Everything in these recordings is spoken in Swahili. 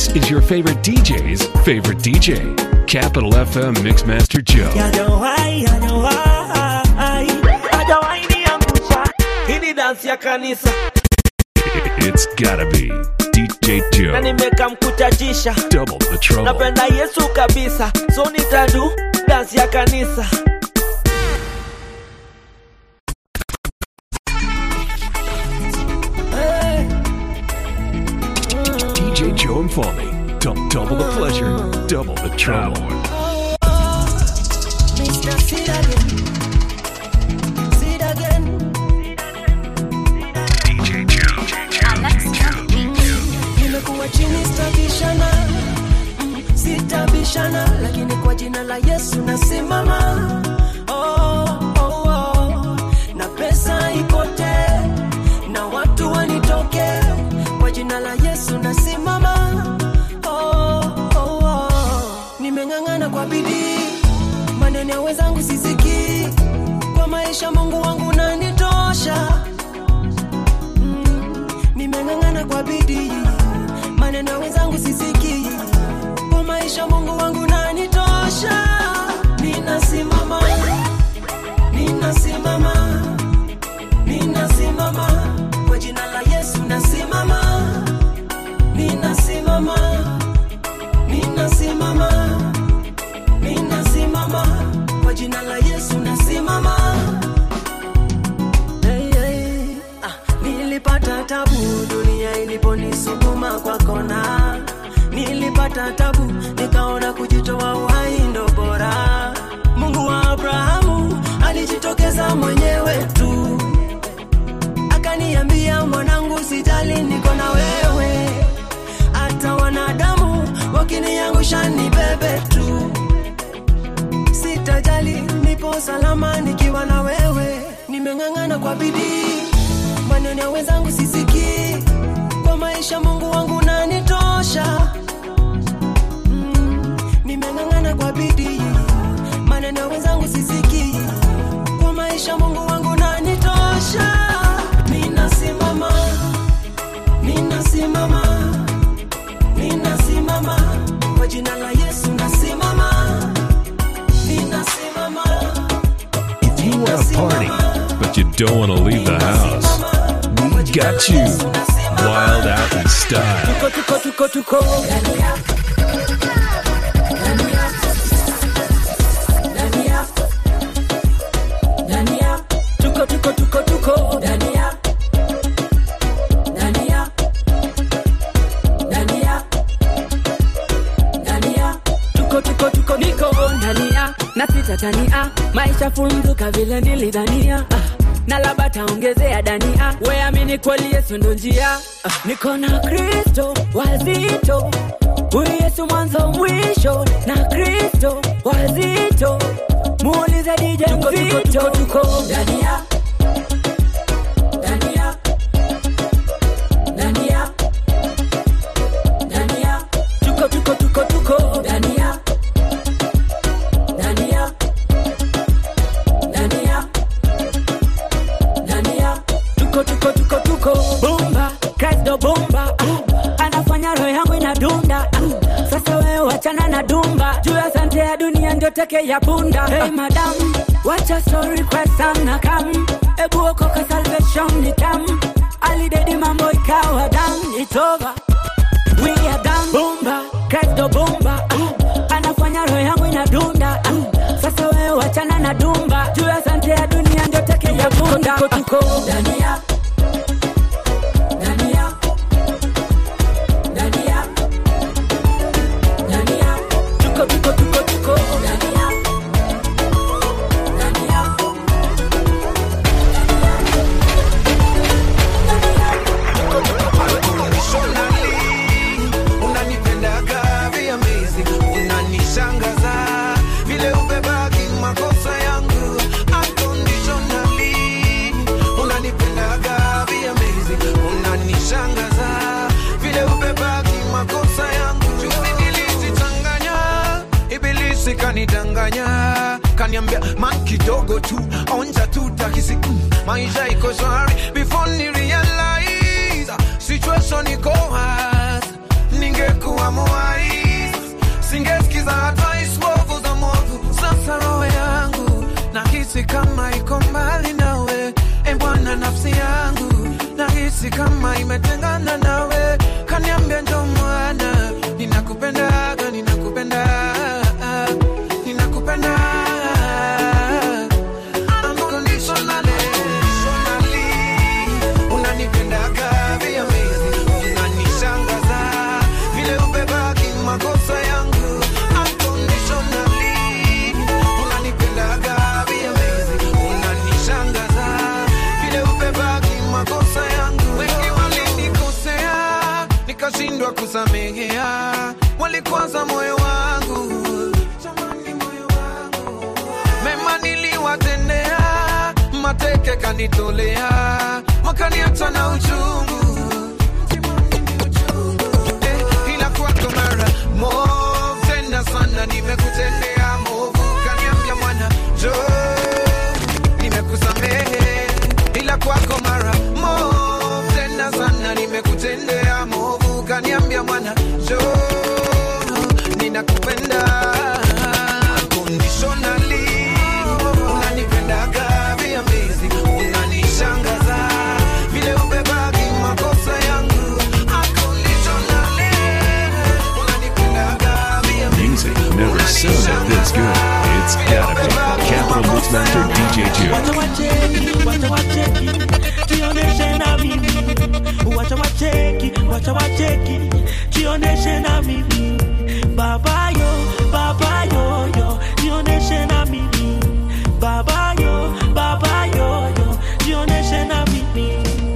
is your favorite DJ's favorite DJ. Capital FM Mixmaster Joe. Hajawahi, hajawahi, hajawahi niangusha. Hii ni dansi ya kanisa It's gotta be DJ na Joe. nimekamkutajisha. Double the trouble. Napenda Yesu kabisa, so nitadu dansi ya kanisa. DJ Joe and Foley. Dou- double the pleasure, double the trouble. Mr. Sid again. Sid again. DJ Joe. Nimekuwa chini sitabishana, mm, sitabishana, lakini kwa jina la Yesu nasimama. Oh, oh, oh. Na pesa ipotee na watu wanitoke, kwa jina la Yesu nasimama. Oh, oh, oh. Nimeng'ang'ana kwa bidii, maneno ya wenzangu sisikii, kwa maisha Mungu wangu nanitosha nimeng'ang'ana kwa bidii, maneno ya wenzangu sisikii, kwa maisha Mungu wangu nanitosha. Ninasimama, ninasimama, ninasimama kwa jina la Yesu, nasimama, ninasimama, ninasimama, ninasimama kwa jina la Yesu, nasimama. Hey, hey. Ah, nilipata tabu dunia iliponisukuma kwa kona, nilipata tabu nikaona kujitoa uhai ndo bora. Mungu wa Abrahamu alijitokeza mwenyewe tu, akaniambia mwanangu, sijali, niko na wewe, hata wanadamu wakiniangusha ni bebe tu sitajali, nipo salama nikiwa na wewe. Nimeng'ang'ana kwa bidii, maneno ya wenzangu sisikii, kwa maisha Mungu wangu nanitosha. Mm, nimeng'ang'ana kwa bidii, maneno ya wenzangu sisikii, kwa maisha Mungu wangu nanitosha. Ninasimama, ninasimama, ninasimama kwa jina la Yesu nasimama ninasimama If you want to party, but you don't want to leave the house, we got you. Wild out in style. Tuko, tuko, tuko, tuko. Tuko, tuko, tuko, tuko. Tuko, tuko, tuko, niko ndania na sitatania maisha funzuka vile nilidhania ah, na labda taongezea dania weamini kweli yesu ndo njia ah, niko na kristo wazito huyu yesu mwanzo mwisho na kristo wazito muulize dj mzito tuko ndania ndania ndania ndania tuko tuko tuko tuko ndania ndania ndania ndania tuko tuko tuko tuko bomba kristo bomba ah, anafanya roho yangu inadunda ah, sasa wewe wachana na dumba juu ya sante ya dunia ndio teke ya punda hey madam wacha story kwa sana kam ebu okoka salvation ni tam alidedi mambo ikawa dam it's over we are done bomba kristo bomba ah, anafanya roho yangu inadunda ah, sasa wewe wachana na dumba juu ya sante ya dunia ndio teke ya punda tuko tuko ndania ndania ndania ndania tuko tuko tuko tuko ndania ndania unanipendaga vya amazing unanishangaza vile ubebagi makosa yangu unconditionally unanipendaga vya amazing unanishangaza vile ubebagi makosa yangu juzi nilijichanganya ibilisi kanidanganya kaniambia man kidogo tu onja tu takisi mm, maisha iko shwari before ni realize situation iko hard ningekuwa mo nahisi kama iko mbali nawe e bwana nafsi yangu nahisi kama imetengana nawe kaniambia ndo mwana ninakupendaga ninakupenda ninakupenda Unconditionally, unanipendaga via mezi unanishangaza vile ubebaki makosa yangu Unconditionally, unanipendaga via mezi unanishangaza vile ubebaki makosa yangu wengi walinikosea nikashindwa kusamehea walikwaza moyo wangu Jamani, moyo wangu mema niliwatendea, mateke kanitolea, wakaniacha na uchungu Eh, ila kwako mara movu tena sana nimekutendea movu, kaniambia mwana jo, nimekusamehe, ila kwako mara movu tena sana nimekutendea movu, kaniambia mwana jo, ninakupenda unconditionally unanipendaga via mezi unanishangaza vile ubebagi makosa yangu unconditionally unanipendaga via mezi Music never sounded this good. It's gotta be Capital Mixmaster DJ Wacha Juke. wacheki, wacha wacheki, jioneshe na mimi. Wacha wacheki, wacha wacheki, jioneshe na mimi. Baba yo, baba yo yo, jioneshe na mimi. Baba yo, baba yo yo, jioneshe na mimi.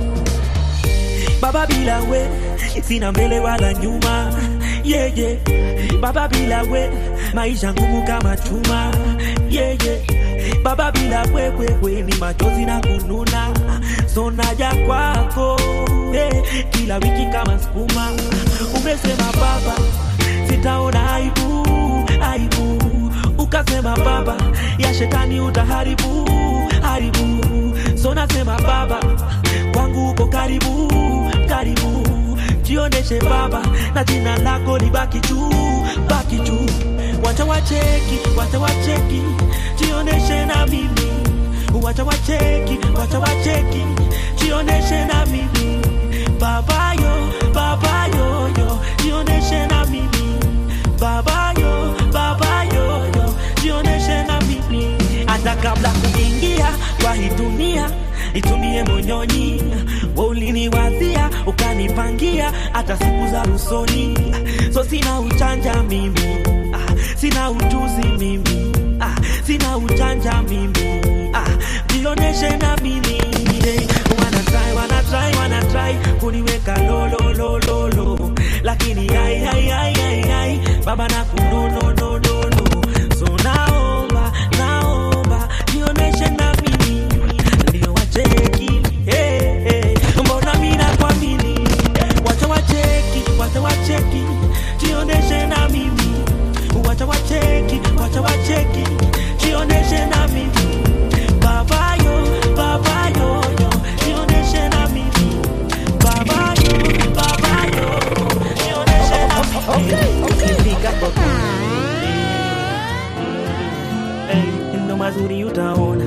Baba bila we, sina mbele wala nyuma. Yeah, yeah. Baba bila we, maisha ngumu kama chuma. Yeah, yeah. Baba bila we, we, we, ni machozi na kununa. So naja kwako eh, kila wiki kama sukuma. Umesema baba, sitaona aibu, aibu. Ukasema baba, ya shetani utaharibu, haribu. So nasema baba, kwangu uko karibu, karibu. Jioneshe baba, na jina lako libaki juu, baki juu. Wacha wacheki, wacha wacheki, jioneshe na mimi. Wacha wacheki, wacha wacheki, jioneshe na mimi. Baba yo, baba yo yo, jioneshe na mimi. Baba yo, baba yo yo, jioneshe na mimi. Hata kabla kuingia kwa hii dunia itumie monyonyi wa uliniwazia ukanipangia hata siku za usoni so sina uchanja mimi ah, sina ujuzi mimi ah, sina uchanja mimi ah, jioneshe na mimi hey, wana try, wana try, wana try kuniweka lololololo lakini ai, ai, ai, ai, ai, baba na kunonononono so naomba naomba jioneshe na mimi ndio wacheki hey, hey. mbona mina kwamini wacha wacheki wacha wacheki jioneshe na mimi wacha wacheki wacha wacheki jioneshe na mimi baba yo baba yo yo jioneshe na mimi baba yo baba yo yo jioneshe na mimi ukifika kwa Hey, ndo mazuri utaona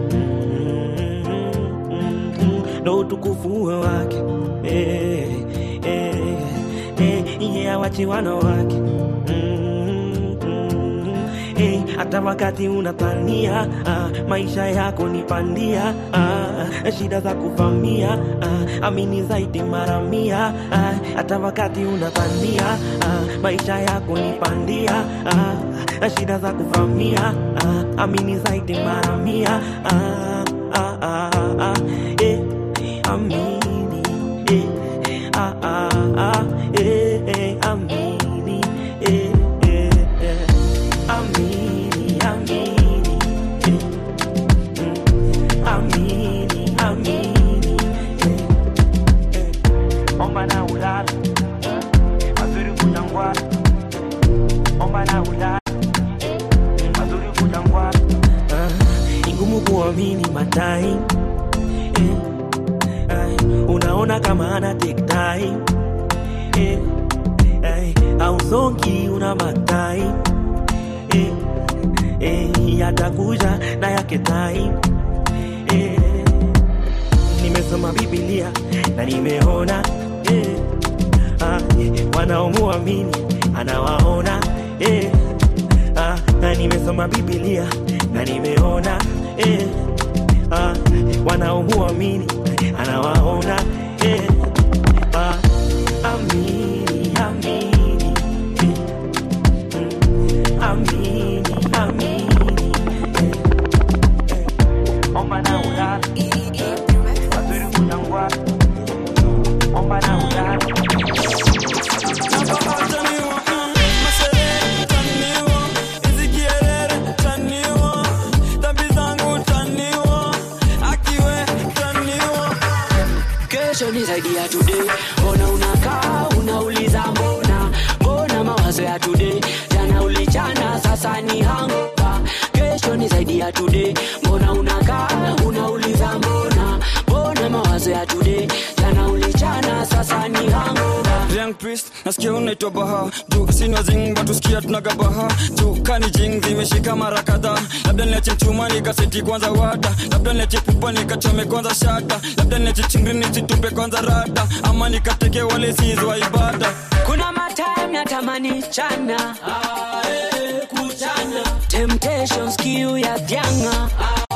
ndo utukufu wake Eh, eh, eh, iye awachi wana wake Mm, mm, eh, hata wakati unapania ah, maisha yako ni pandia ah, shida za kuvamia ah, amini zaidi mara mia ah, hata wakati unapania ah, maisha yako ni pandia ah, shida za kuvamia ah, amini zaidi mara mia ah, ah, ah, ah, eh, amini eh, ah, ah, ah, eh, eh, amini eh, eh, eh, amini amini eh, mm, amini amini eh, eh, omba na ulala mazuri kujangwani omba na ulala mazuri kujangwani Ah, ni ngumu kuamini matai eh, ay, unaona kama ana take time eh, ay, au songi una matai eh, eh, yatakuja na yake time eh, nimesoma Biblia na nimeona eh, ah, wanaomuamini anawaona eh, ah, na nimesoma Biblia na nimeona eh, ah, wanaomuamini anawaona eh, ah, amini amini eh, mm, amini amini eh, eh, omba na ulala wazuri kunangwa omba na ulala kesho ni zaidi ya today mbona unakaa unauliza mbona mbona mawazo ya today jana ulichana sasa ni hangover kesho ni zaidi ya today mbona unakaa unauliza mbona mbona mawazo ya today jana ulichana sasa ni hangover Young priest nasikia unaitwa baha juu sinwa zing batusikia tunaga baha juu kani jing zimeshika mara kadhaa labda niache mchuma nikaseti kwanza wada labda niache pupa nikachome kwanza shata labda niache chingri nisitupe kwanza rada ama nikateke wale sizwa ibada kuna matime natamani chana temptations kiu ya vyanga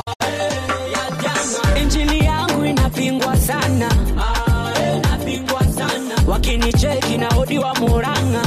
injili yangu inapingwa sana wakinicheki na odi wa muranga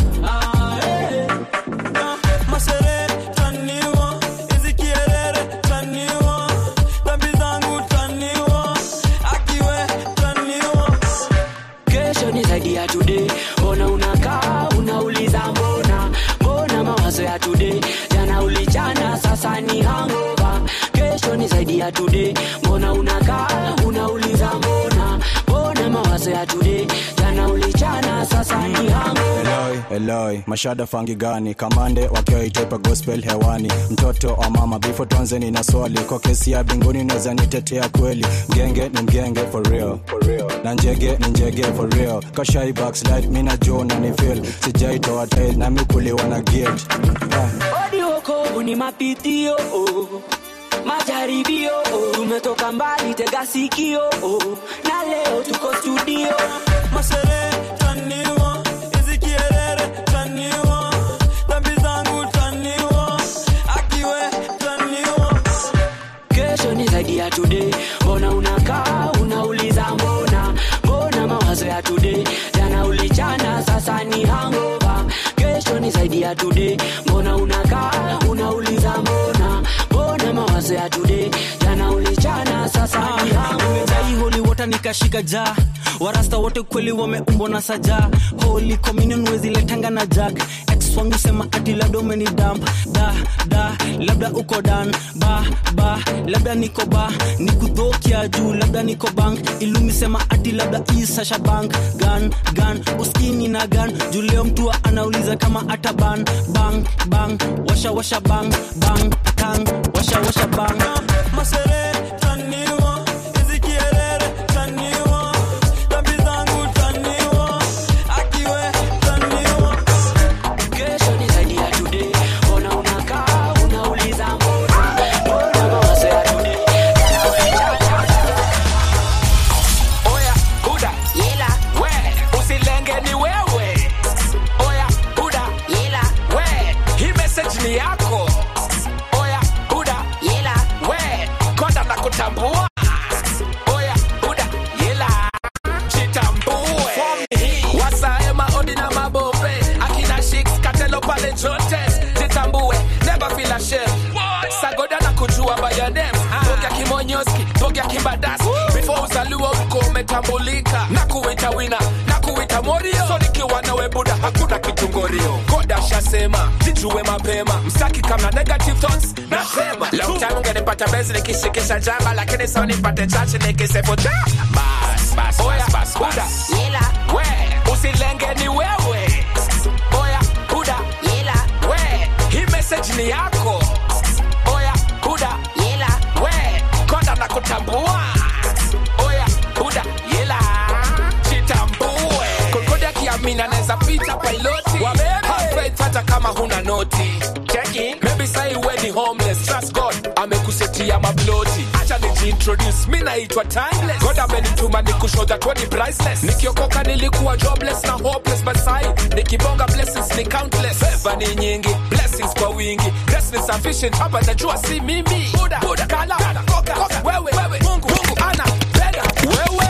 masere taniwa hizi kierere taniwa dhambi zangu taniwa akiwe taniwa kesho ni zaidi ya today mbona unakaa unauliza mbona mbona mawazo ya today jana ulichana sasa ni hangover kesho ni zaidi ya today mbona unakaa unauliza mbona mbona mawazo ya today jana ulichana sasa ni hangover Eloi, Eloi, mashada fangi gani kamande wakiwa itopa gospel hewani mtoto wa mama bifo tuanzeni na swali kwa kesi ya binguni naweza nitetea kweli mgenge ni mgenge for real, for real. na njege ni njege for real kashai backslide mina jo na ni feel sijaitoa tail nami kuliwa na gate yeah. odi wokovu ni mapitio oh. majaribio oh. tumetoka mbali tega sikio oh. na leo tuko studio masere taniwa hizi kierere taniwa dhambi zangu taniwa akiwe taniwa kesho ni zaidi ya today mbona unakaa unauliza mbona mbona mawazo ya today jana ulichana sasa ni hangover kesho ni zaidi ya today mbona unakaa unauliza mbona mbona mawazo ya today jana ulichana sasa ni hangover nimejai holy water nikashika ja warasta wote kweli wameumbwa na saja holy communion weziletanga na jag ex wangu sema ati labda umeni damp da da labda uko dan ba ba labda niko ba nikudhokia juu labda niko bank ilumi sema ati labda isasha bank gan gan uskini na gan juu leo mtu anauliza kama ata ban bang bang washa washa bang bang tang washa washa bang masere taniwa hizi kierere taniwa dhambi zangu taniwa akiwe taniwa kesho ni zaidi ya today mbona unakaa unauliza mbona mbona mawazo ya today jana ulichana Oya, Buda, yela, we, usilenge ni wewe. Oya, Buda, yela, we, hii message ni yako. Oya, Buda, yela, we, konda na kutambua. Oya, Buda, yela, jitambue. Wasae maodi na mabobe, akina Shix, Katelo pale Jotes, jitambue, never feel ashamed. Sagoda na kujua by your name. Boga kimonyoski, boga kimbadaski. Before uzaliwa uko umetambulika. Na kuita wina, na kuita morio. So nikiwa nawe buda, hakuna kitungorio. Goda shasema, jijue mapema. Mstaki kama negative thoughts, nasema. Long time ungenipata bezi nikishikisha jamba, lakini sasa nipate chache nikisefu ja. Bas, bas, Oya, bas, buda. Yela, we, usilenge ni wewe. Oya, buda. Yela, we, hii message ni yako. Oya, buda. Yela, we, konda na kutambua. Oya, buda. Yela, jitambue. Kokodi akiamini anaweza pita piloti. Have faith hata kama huna noti. Check in. Maybe say we ni homeless. piloti acha nijiintroduce mi naitwa timeless god amenituma ni kushoda tweni priceless nikiokoka nilikuwa jobless na hopeless but sai nikibonga blessings ni countless favor ni nyingi blessings kwa wingi grace ni sufficient hapa najua si mimi buda buda kala koka koka wewe wewe mungu mungu ana penda wewe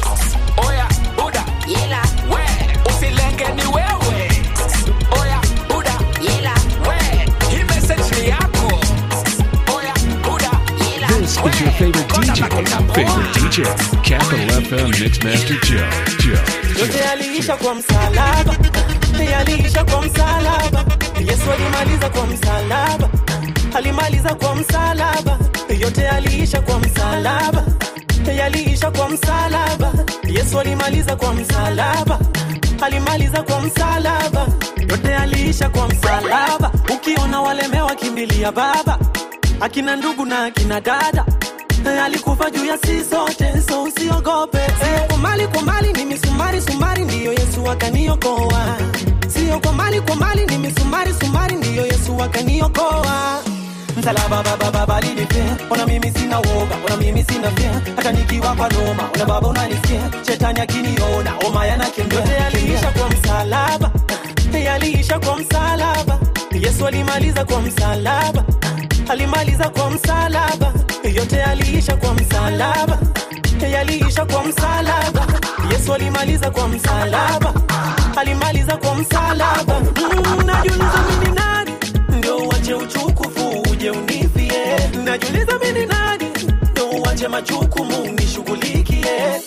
oya buda Yela, we usilenge ni wewe oya buda yela, we hii message ni yako oya buda This is your favorite DJ. Favorite DJ. Capital FM Mixmaster Joe. Joe. yote yaliisha kwa msalaba yaliisha kwa msalaba yesu alimaliza kwa msalaba alimaliza kwa msalaba yote yaliisha kwa msalaba yaliisha kwa msalaba yesu alimaliza kwa msalaba alimaliza kwa msalaba yote yaliisha kwa msalaba ukiona walemewa kimbilia baba akina ndugu na akina dada alikufa juu ya si sote so usiogope sio kwa mali kwa mali ni misumari sumari ndiyo yesu akaniokoa sio kwa mali kwa mali ni misumari sumari ndiyo yesu akaniokoa msalaba baba baba lilipea ona mimi sina woga ona mimi sina fia hata nikiwa kwa noma ona baba unanisikia shetani akiniona oma yanakimbia yote yaliisha kwa msalaba yaliisha kwa msalaba yesu alimaliza kwa msalaba alimaliza kwa msalaba yote yaliisha kwa msalaba yaliisha kwa msalaba yesu alimaliza kwa msalaba alimaliza kwa msalaba mm, najiuliza mimi nani ndio uache uchukufu uje unifie najiuliza mimi nani ndio uache majukumu nishughulikie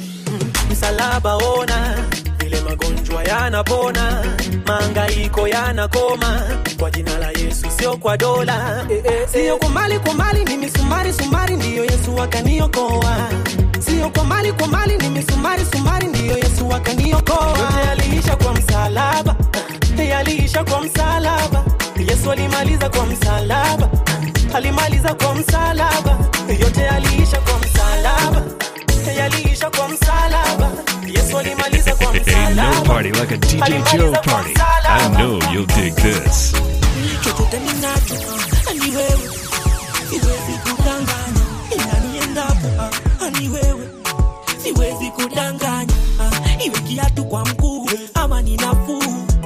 msalaba ona vile magonjwa yanapona maangaiko yanakoma kwa jina la yesu sio kwa dola eh, eh, sio kwa mali kwa mali ni misumari sumari ndiyo yesu akaniokoa sio kwa mali kwa mali ni misumari sumari ndiyo yesu akaniokoa yote yaliisha kwa msalaba yaliisha kwa msalaba yesu alimaliza kwa msalaba alimaliza kwa msalaba yote yaliisha kwa msalaba yaliisha kwa msalaba yesu alimaliza kwa Ain't no msalaba party like a DJ Joe party. I know you'll dig this. chochote ninacho ah, ni wewe siwezi kudanganya ila niendapo ah, ni wewe siwezi kudanganya ah, iwe kiatu kwa mguu ama ni nafuu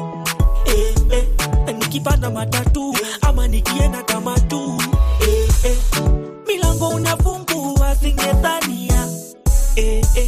eh, eh, nikipanda matatu ama nikienda kama tu eh, eh, milango unafungua singedhania eh, eh,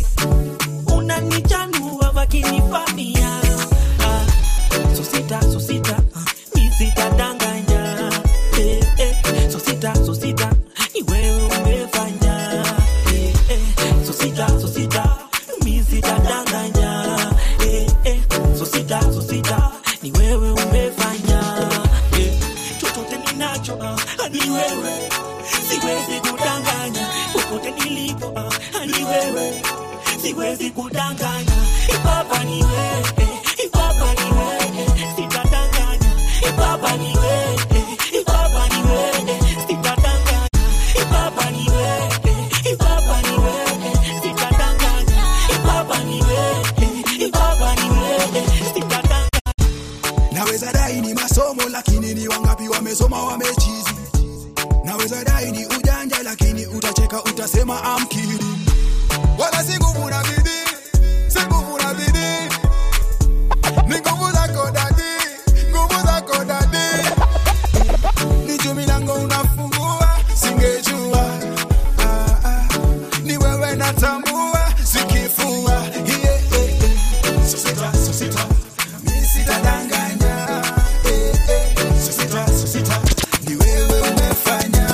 unanichanua wakinifamia ah, so sita so sita mi sitadanganya eh, eh, so sita so sita ni wewe umefanya eh, eh, so sita so sita mi sitadanganya eh, eh, so sita so sita ni wewe umefanya eh, chochote ninacho ah, ni wewe siwezi kudanganya popote nilipo ah, ni wewe siwezi kudanganya ipapa ni wewe ipapa ni wewe sitadanganya ipapa ni wewe ipapa ni wewe sitadanganya ipapa ni wewe ipapa ni wewe sitadanganya ipapa ni wewe ipapa ni wewe sitadanganya naweza dai ni masomo lakini ni wangapi wamesoma wamechizi naweza dai ni ujanja lakini utacheka utasema amkiri wala si nguvu na bidii si nguvu na bidii ni nguvu zako dadi nguvu zako dadi ni juu milango unafungua singejua ah, ah. ni wewe natambua sikifua yeah, yeah, yeah. sosita sosita mi sitadanganya eh, eh. sosita sosita ni wewe umefanya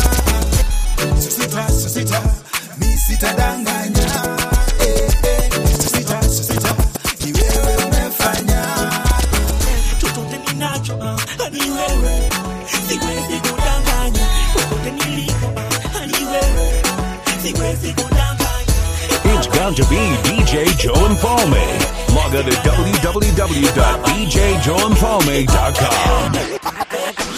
sosita sosita mi sitadanganya eh, eh. sosita sosita ni wewe umefanya chochote ninacho ah, ni wewe siwezi kudanganya popote nilipo ah, ni wewe siwezi kudanganya It's bound to be DJ Joe and Falme. Log on to www.djjoeandfalme.com.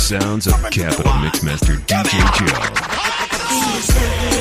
sounds of Capital Mixmaster DJ Joe.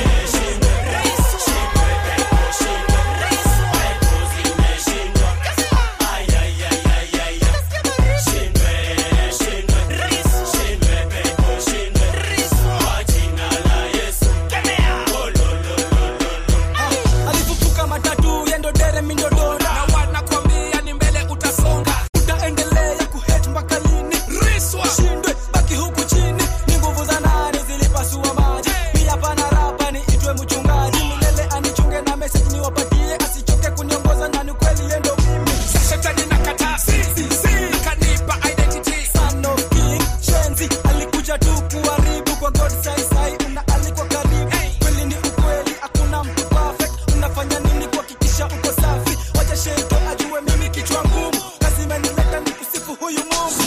alifufuka matatu yendo dere mindodora na wanakwambia ni mbele utasonga utaendelea kuhet mpaka lini riswa shindwe baki huku chini ni nguvu za nani zilipasua maji pia pana rapa ni itwe mchungaji milele anichunge na message niwapatie asichoke kuniongoza na ni kweli yendo mimi shetani na katasi kanipa identity son of king shenzi alikuja tu kuharibu kwa god sai sai una alikuwa karibu kweli ni ukweli hakuna mtu perfect unafanya nini kuhakikisha uko safi wacha sheto ajue mimi kichwa ngumu kazi imenileta ni kusifu huyu mungu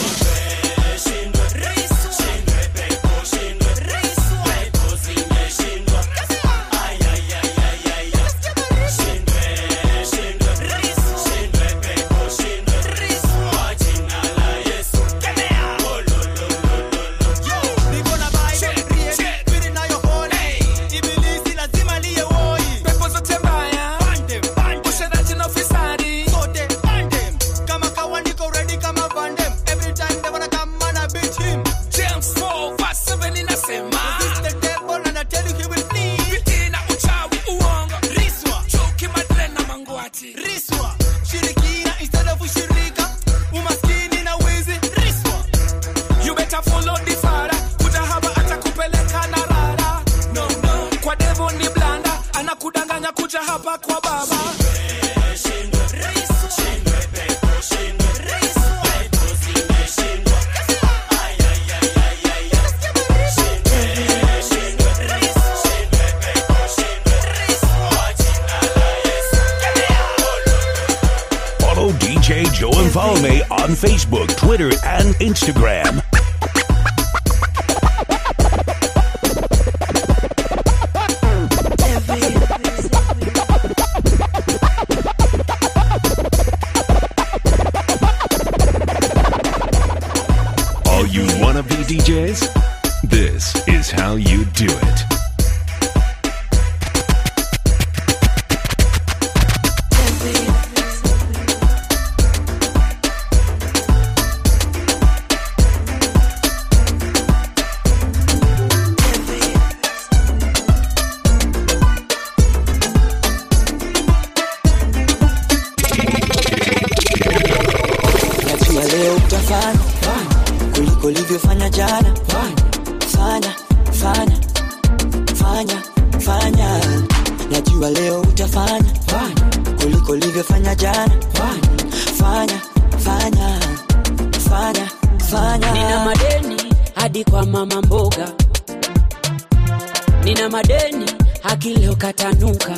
Pepo zote mbaya, usherati na ufisadi. James 4 verse 7 inasema, bidii na uchawi, uongo, chuki, madre na mangwati. You better follow the father, kutahaba atakupeleka na rara. No, no, kwa devil ni blanda, anakudanganya kuja hapa kwa baba. Follow DJ Joe and follow me on Facebook, Twitter, and Instagram. All you wannabe DJs? This is how you do it. najua leo utafanya kuliko ulivyofanya jana fanya fanya fanya fanya najua leo utafanya kuliko ulivyofanya jana fanya fanya fanya fanya nina madeni hadi kwa mama mboga nina madeni haki leo katanuka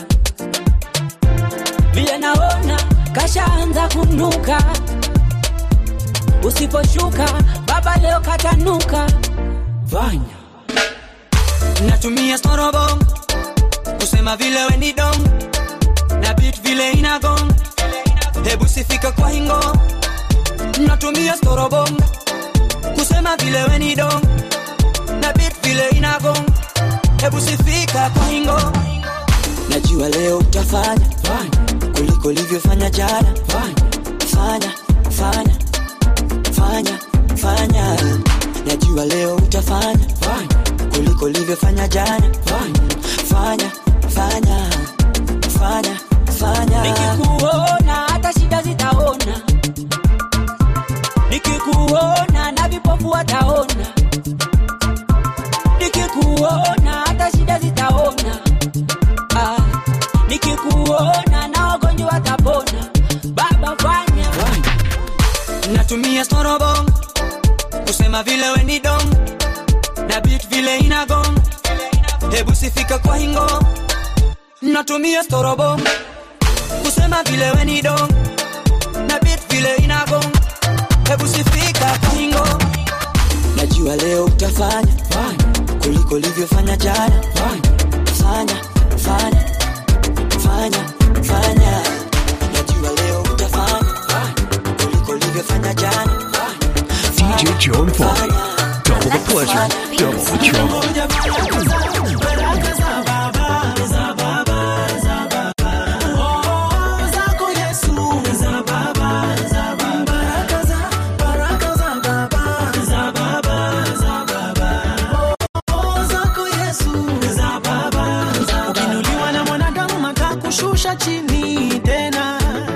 vile naona kashaanza kunuka usiposhuka baba leo katanuka vanya natumia storobom kusema vile weni dom na bit vile inagong hebu sifika kwa hingo natumia storobom kusema vile weni dom na bit vile inagong hebu sifika kwa hingo najua leo utafanya kuliko ulivyofanya jana fanya fanya fanya fanya najua leo utafanya kuliko ulivyofanya jana fanya fanya fanya fanya nikikuona hata shida zitaona nikikuona na vipofu wataona nikikuona hata shida zitaona ah, nikikuona na wagonjwa watapona baba fanya natumia storobom kusema vile weni dom na bit vile inagong hebu sifika kwa hingo natumia storobom kusema vile weni dom na bit vile inagong hebu sifika kwa hingo najua leo utafanya kuliko ulivyofanya jana fanya fanya fanya fanya najua leo utafanya kuliko ulivyofanya jana DJ Joe and Foley. Double the trouble. ukinuliwa na mwanadamu atakushusha chini tena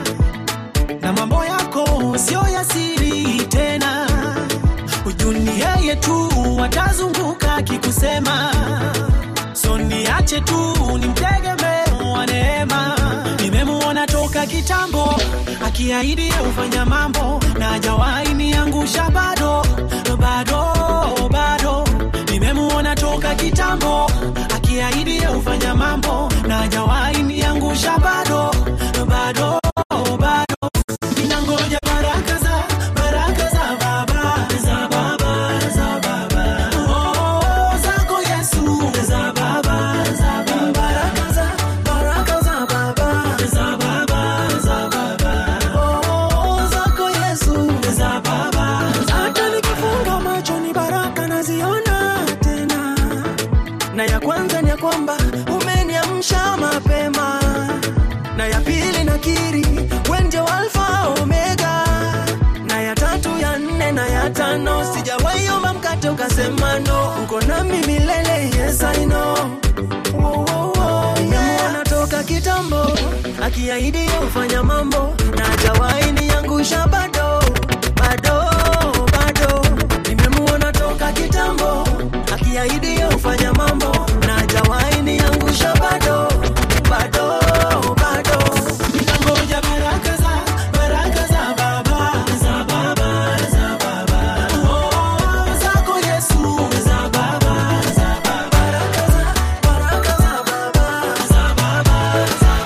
na mambo yako sio ya siri tena ujuni yeye tu atazunguka akikusema so niache tu ni mtegemeo wa neema nimemuona toka kitambo akiahidi ufanya mambo na hajawahi niangusha bado bado bado nimemuona toka kitambo akiahidi ufanya mambo na hajawahi niangusha bado bado bado ninangoja baraka za baraka za baba za baba za baba oh zako Yesu za baba za baba baraka za baraka za baba za baba za baba oh zako Yesu za baba hata nikifunga macho ni baraka naziona tena na ya kwanza ni ya kwamba umeniamsha mapema na ya pili nakiri we ndio alfa omega na ya tatu ya nne na ya tano sijawaiomba mkate ukasema no uko nami milele yes I know Wo, wo, wo, nimemuona toka kitambo akiahidi ufanya mambo na hajawahi niangusha bado bado bado nimemuona toka kitambo akiahidi ufanya mambo na hajawahi niangusha bado bado bado ninangoja baraka za baraka za baba za baba za baba oh zako Yesu za baba za baba baraka za baraka za baba za baba za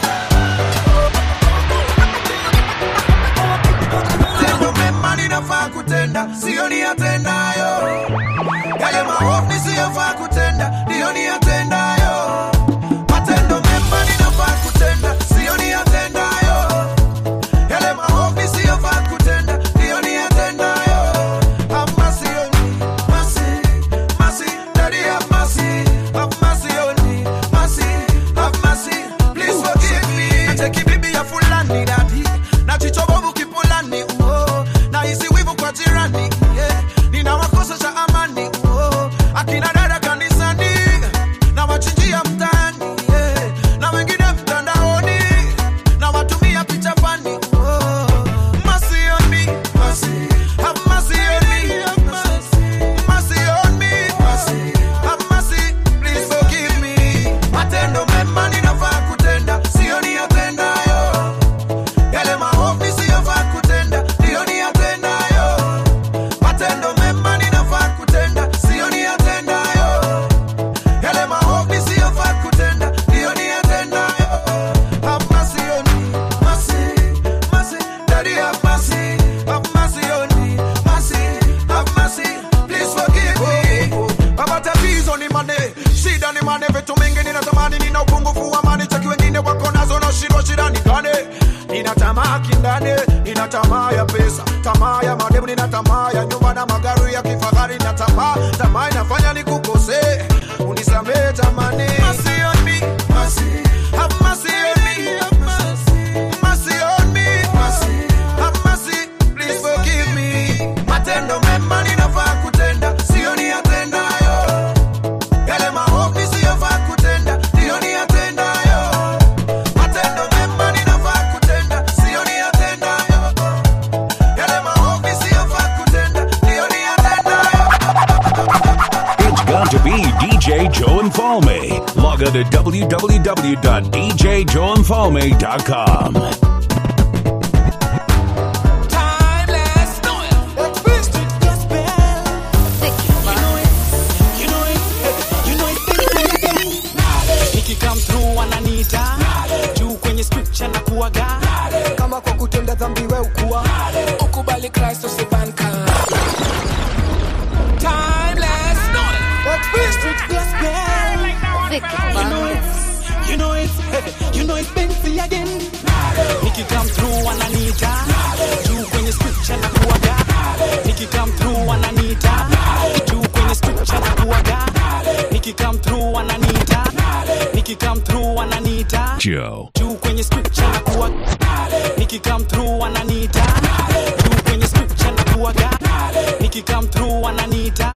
Tendo mema ninafaa kutenda, sio niyatendayo. Yale maovu nisiyofaa kutenda, ndiyo niyatendayo. Matendo mema ninafaa kutenda, sio niyatendayo. Yale maovu nisiyofaa kutenda, ndiyo niyatendayo. Have mercy on me, mercy, mercy, Daddy have mercy, have mercy on me, mercy, have mercy, please forgive me. Nacheki bibi ya fulani dadi, na jicho bovu kipulani, oh, na hisi wivu kwa jirani, yeah, ninawakosesha amani, oh, akina dada kanisani, na wachinjia mtaani, yeah, na wengine mtandaoni, na watumia picha fani, oh, mercy on me, mercy, have mercy on me, mercy on me, mercy, have mercy, please forgive me. Matendo mema ninafaa kutenda, sio niyatendayo. Yale maovu nisiyofaa kutenda, ndiyo niyatendayo. Matendo mema ninafaa kutenda, sio niyatendayo. Yale maovu nisiyofaa kutenda, ndiyo niyatendayo. Have mercy on me, mercy, mercy, Daddy have mercy, have mercy on me, mercy, have mercy, please forgive me. Baba tatizo ni mane, shida ni mane, vitu mingi ninatamani, nina upungufu wa mani, cheki wengine wako nazo na shida, shida ni gani? Nina tamaa kindani, nina tamaa ya pesa, tamaa ya mademu, nina tamaa ya nyumba na magari ya kifahari, na tamaa, tamaa inafanya nikukose, unisamehe tamani. Mercy on me, mercy, have mercy on me, mercy on me, mercy, have mercy, please forgive me. Matendo mema ninafaa kutenda, sio niyatendayo. Yale maovu nisiyofaa kutenda, ndiyo niyatendayo. Matendo mema ninafaa kutenda, sio niyatendayo. Yale maovu nisiyofaa kutenda, ndiyo niyatendayo. It's got to be DJ Joe and Falme. Log on to www.djjoeandfalme.com. nikikam through wananiita juu kwenye scripture na kuaga kama kwa kutenda dhambi we ukuwa ukubali kristo sibanka timeless Street gospel. You know it's, you know it's, you know it's Benzi again. Nikikam through wananiita juu kwenye scripture na kuaga nikikam through wananiita juu kwenye scripture na kuaga nikikam through wananiita nikikam through wananiita Joe. juu kwenye scripture na kuwa nikikam through wananiita juu kwenye scripture na kuwaga nikikam through wananiita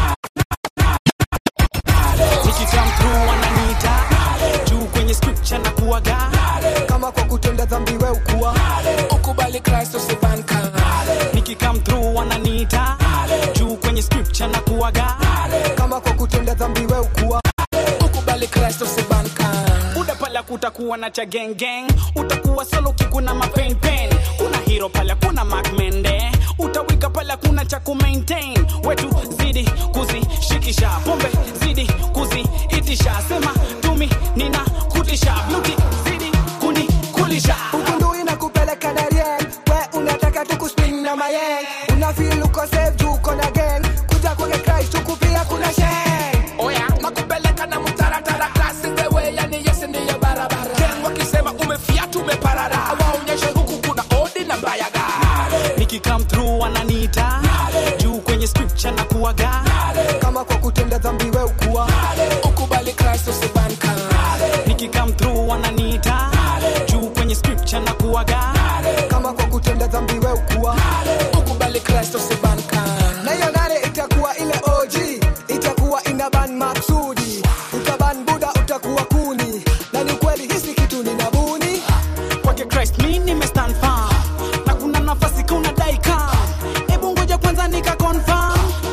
nikikam through wananiita juu kwenye scripture na kuwaga kama kwa kutenda dhambi we ukuwa ukubali kristo sibanka nikikam through wananiita juu kwenye scripture na kuwaga kama kwa kutenda dhambi we ukuwa ukubali kristo sibanka buda pala kutakuwa na cha gang gang utakuwa solo kikuna mapen pen kuna hero pala kuna macmende utawika pala kuna cha kumaintain wetu zidi kuzishikisha pombe zidi kuziitisha sema tumi nina kutisha bluti zidi kuni kulisha ukundu inakupeleka na rieng we unataka tukuspin na mayeng unafil uko safe juu uko na gang kuja kwake christ huku pia kuna sheng oya nakupeleka na mtaratara klasi wewe yani yesi ndiyo barabara Gang wakisema umefiatu umeparara waonyeshe huku kuna odi na bayaga nikikam through wananiita juu kwenye scripture na kuwaga kama kwa kutenda dhambi we ukuwa ukubali kristo sibanka nikikam through wananiita juu kwenye scripture na kuwaga kama kwa kutenda dhambi we ukuwa ukubali kristo sibanka na hiyo nane itakuwa ile og itakuwa ina ban maksudi utaban buda utakuwa kuni na ni kweli hisi kitu ni nabuni kwake christ mi nimestand firm na kuna nafasi kuna daika hebu ngoja kwanza nika confirm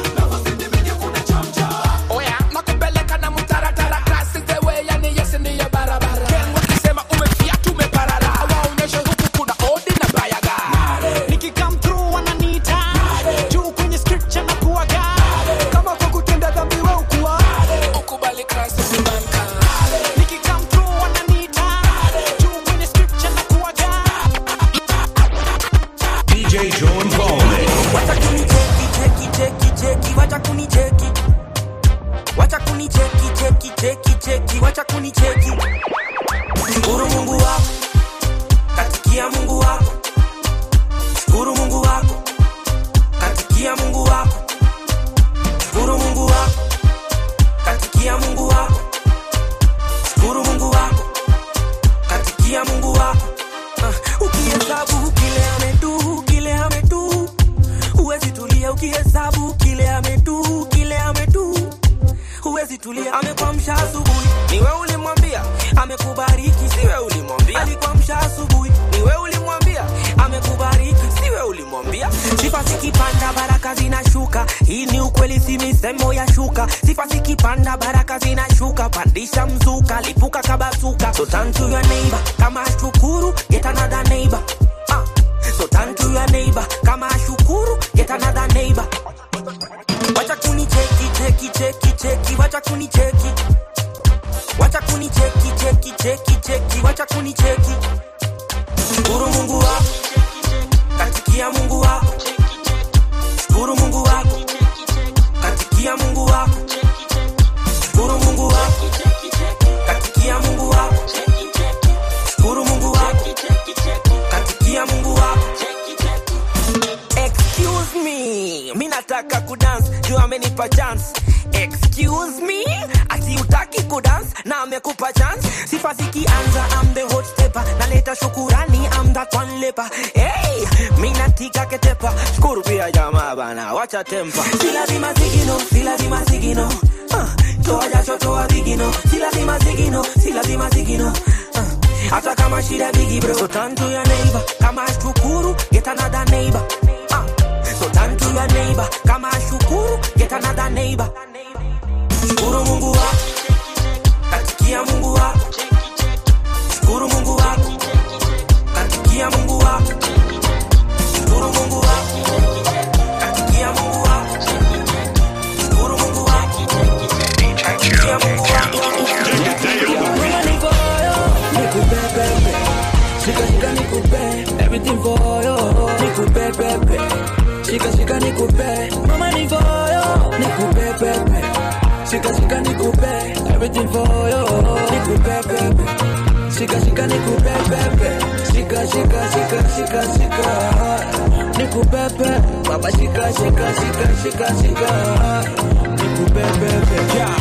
oya nakupeleka na mtaratara klasi wewe yani yesi ndiyo barabara Gang wakisema umefiatu umeparara waonyeshe huku kuna odi na bayaga nikikam through wananiita juu kwenye scripture na kuwaga kama kwa kutenda dhambi we ukuwa ukubali kristo sibanka nikikam through wananiita juu kwenye scripture na kuwaga DJ Joe and Falme. wacha kunicheki cheki cheki cheki wacha kunicheki wacha kunicheki cheki cheki cheki wacha kunicheki shukuru mungu wako katikia mungu wako shukuru mungu wako katikia mungu wako shukuru mungu wako katikia mungu wako shukuru mungu wako katikia mungu wako Ah, ukihesabu kile ametu kile ametu huwezi tulia ukihesabu kile ametu kile ametu huwezi tulia amekwamsha asubuhi niwe ulimwambia amekubariki siwe ulimwambia alikwamsha asubuhi niwe ulimwambia amekubariki siwe ulimwambia sifa zikipanda baraka zinashuka hii ni ukweli si misemo ya shuka sifa zikipanda baraka zinashuka pandisha mzuka lipuka kabasuka so turn to your neighbor kama shukuru get another neighbor ah. so turn to your neighbor kama shukuru get another neighbor wacha kunicheki cheki cheki cheki wacha kunicheki wacha kunicheki cheki cheki cheki wacha kunicheki shukuru mungu wako katikia mungu wako shukuru mungu wako katikia mungu wako shukuru mungu wako katikia mungu wako shukuru mungu wako katikia mungu wako excuse me mi nataka kudance juu amenipa chance excuse me ati utaki kudance na amekupa chance sifa zikianza am the hot stepper naleta shukurani am that one leper hey mi natika ketepa shukuru pia jamaa bana wacha tempa si lazima zigino si lazima zigino uh, toa jasho toa vigino si lazima zigino si lazima zigino uh, hata kama shida bigi bro so turn to your neighbor kama shukuru get another neighbor uh, so turn to your neighbor kama shukuru get another neighbor shukuru mungu wako katikia mungu wako shukuru mungu wako katikia mungu wako shukuru mungu wako katikia mungu wako shukuru mungu wako katikia mungu wako Mama niko yo, nikupe pepe. Shika shika nikupe, everything for yo. Nikupe pepe. Shika shika nikupe, mama niko yo, nikupe pepe. Shika shika nikupe, everything for yo. Nikupe pepe. Shika shika nikupe pepe. Shika shika shika shika shika. Nikupe pepe. Baba shika shika shika shika shika. Nikupe pepe. Yeah.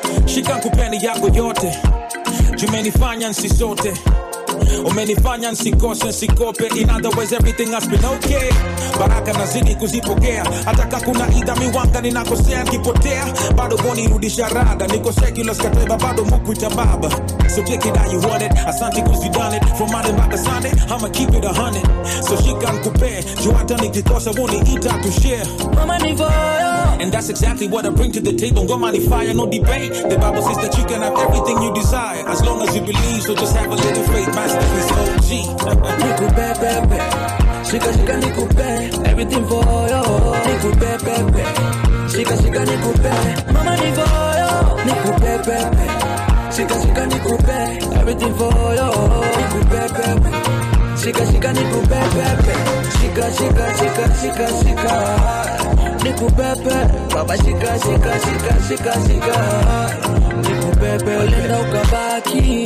shika kupeni yako yote jumenifanya nsisote umenifanya nsikose nsikope in other words everything has been okay baraka nazidi kuzipokea hata ka kuna idha miwanga ninakosea nkipotea bado bonirudisha rada niko secular skateba bado mukwita baba so take it how you want it asante cause you done it from Monday mpaka Sunday I'ma keep it a hundred so shika nkupe juu hata nikikosa woniita to share Mama ni voyo and that's exactly what I bring to the table. Ngoma ni fire, no debate. The Bible says that you can have everything you desire as long as you believe. So just have a little faith, master is OG. Nikupe pepe Shika shika nikupe Everything for you Nikupe pepe Shika shika nikupe Mama ni voyo Nikupe pepe Shika shika nikupe Everything for you Nikupe pepe Shika shika nikupe pepe Shika shika shika shika shika Nikupepe Baba shika shika shika shika shika Nikupepe Ulenda ukabaki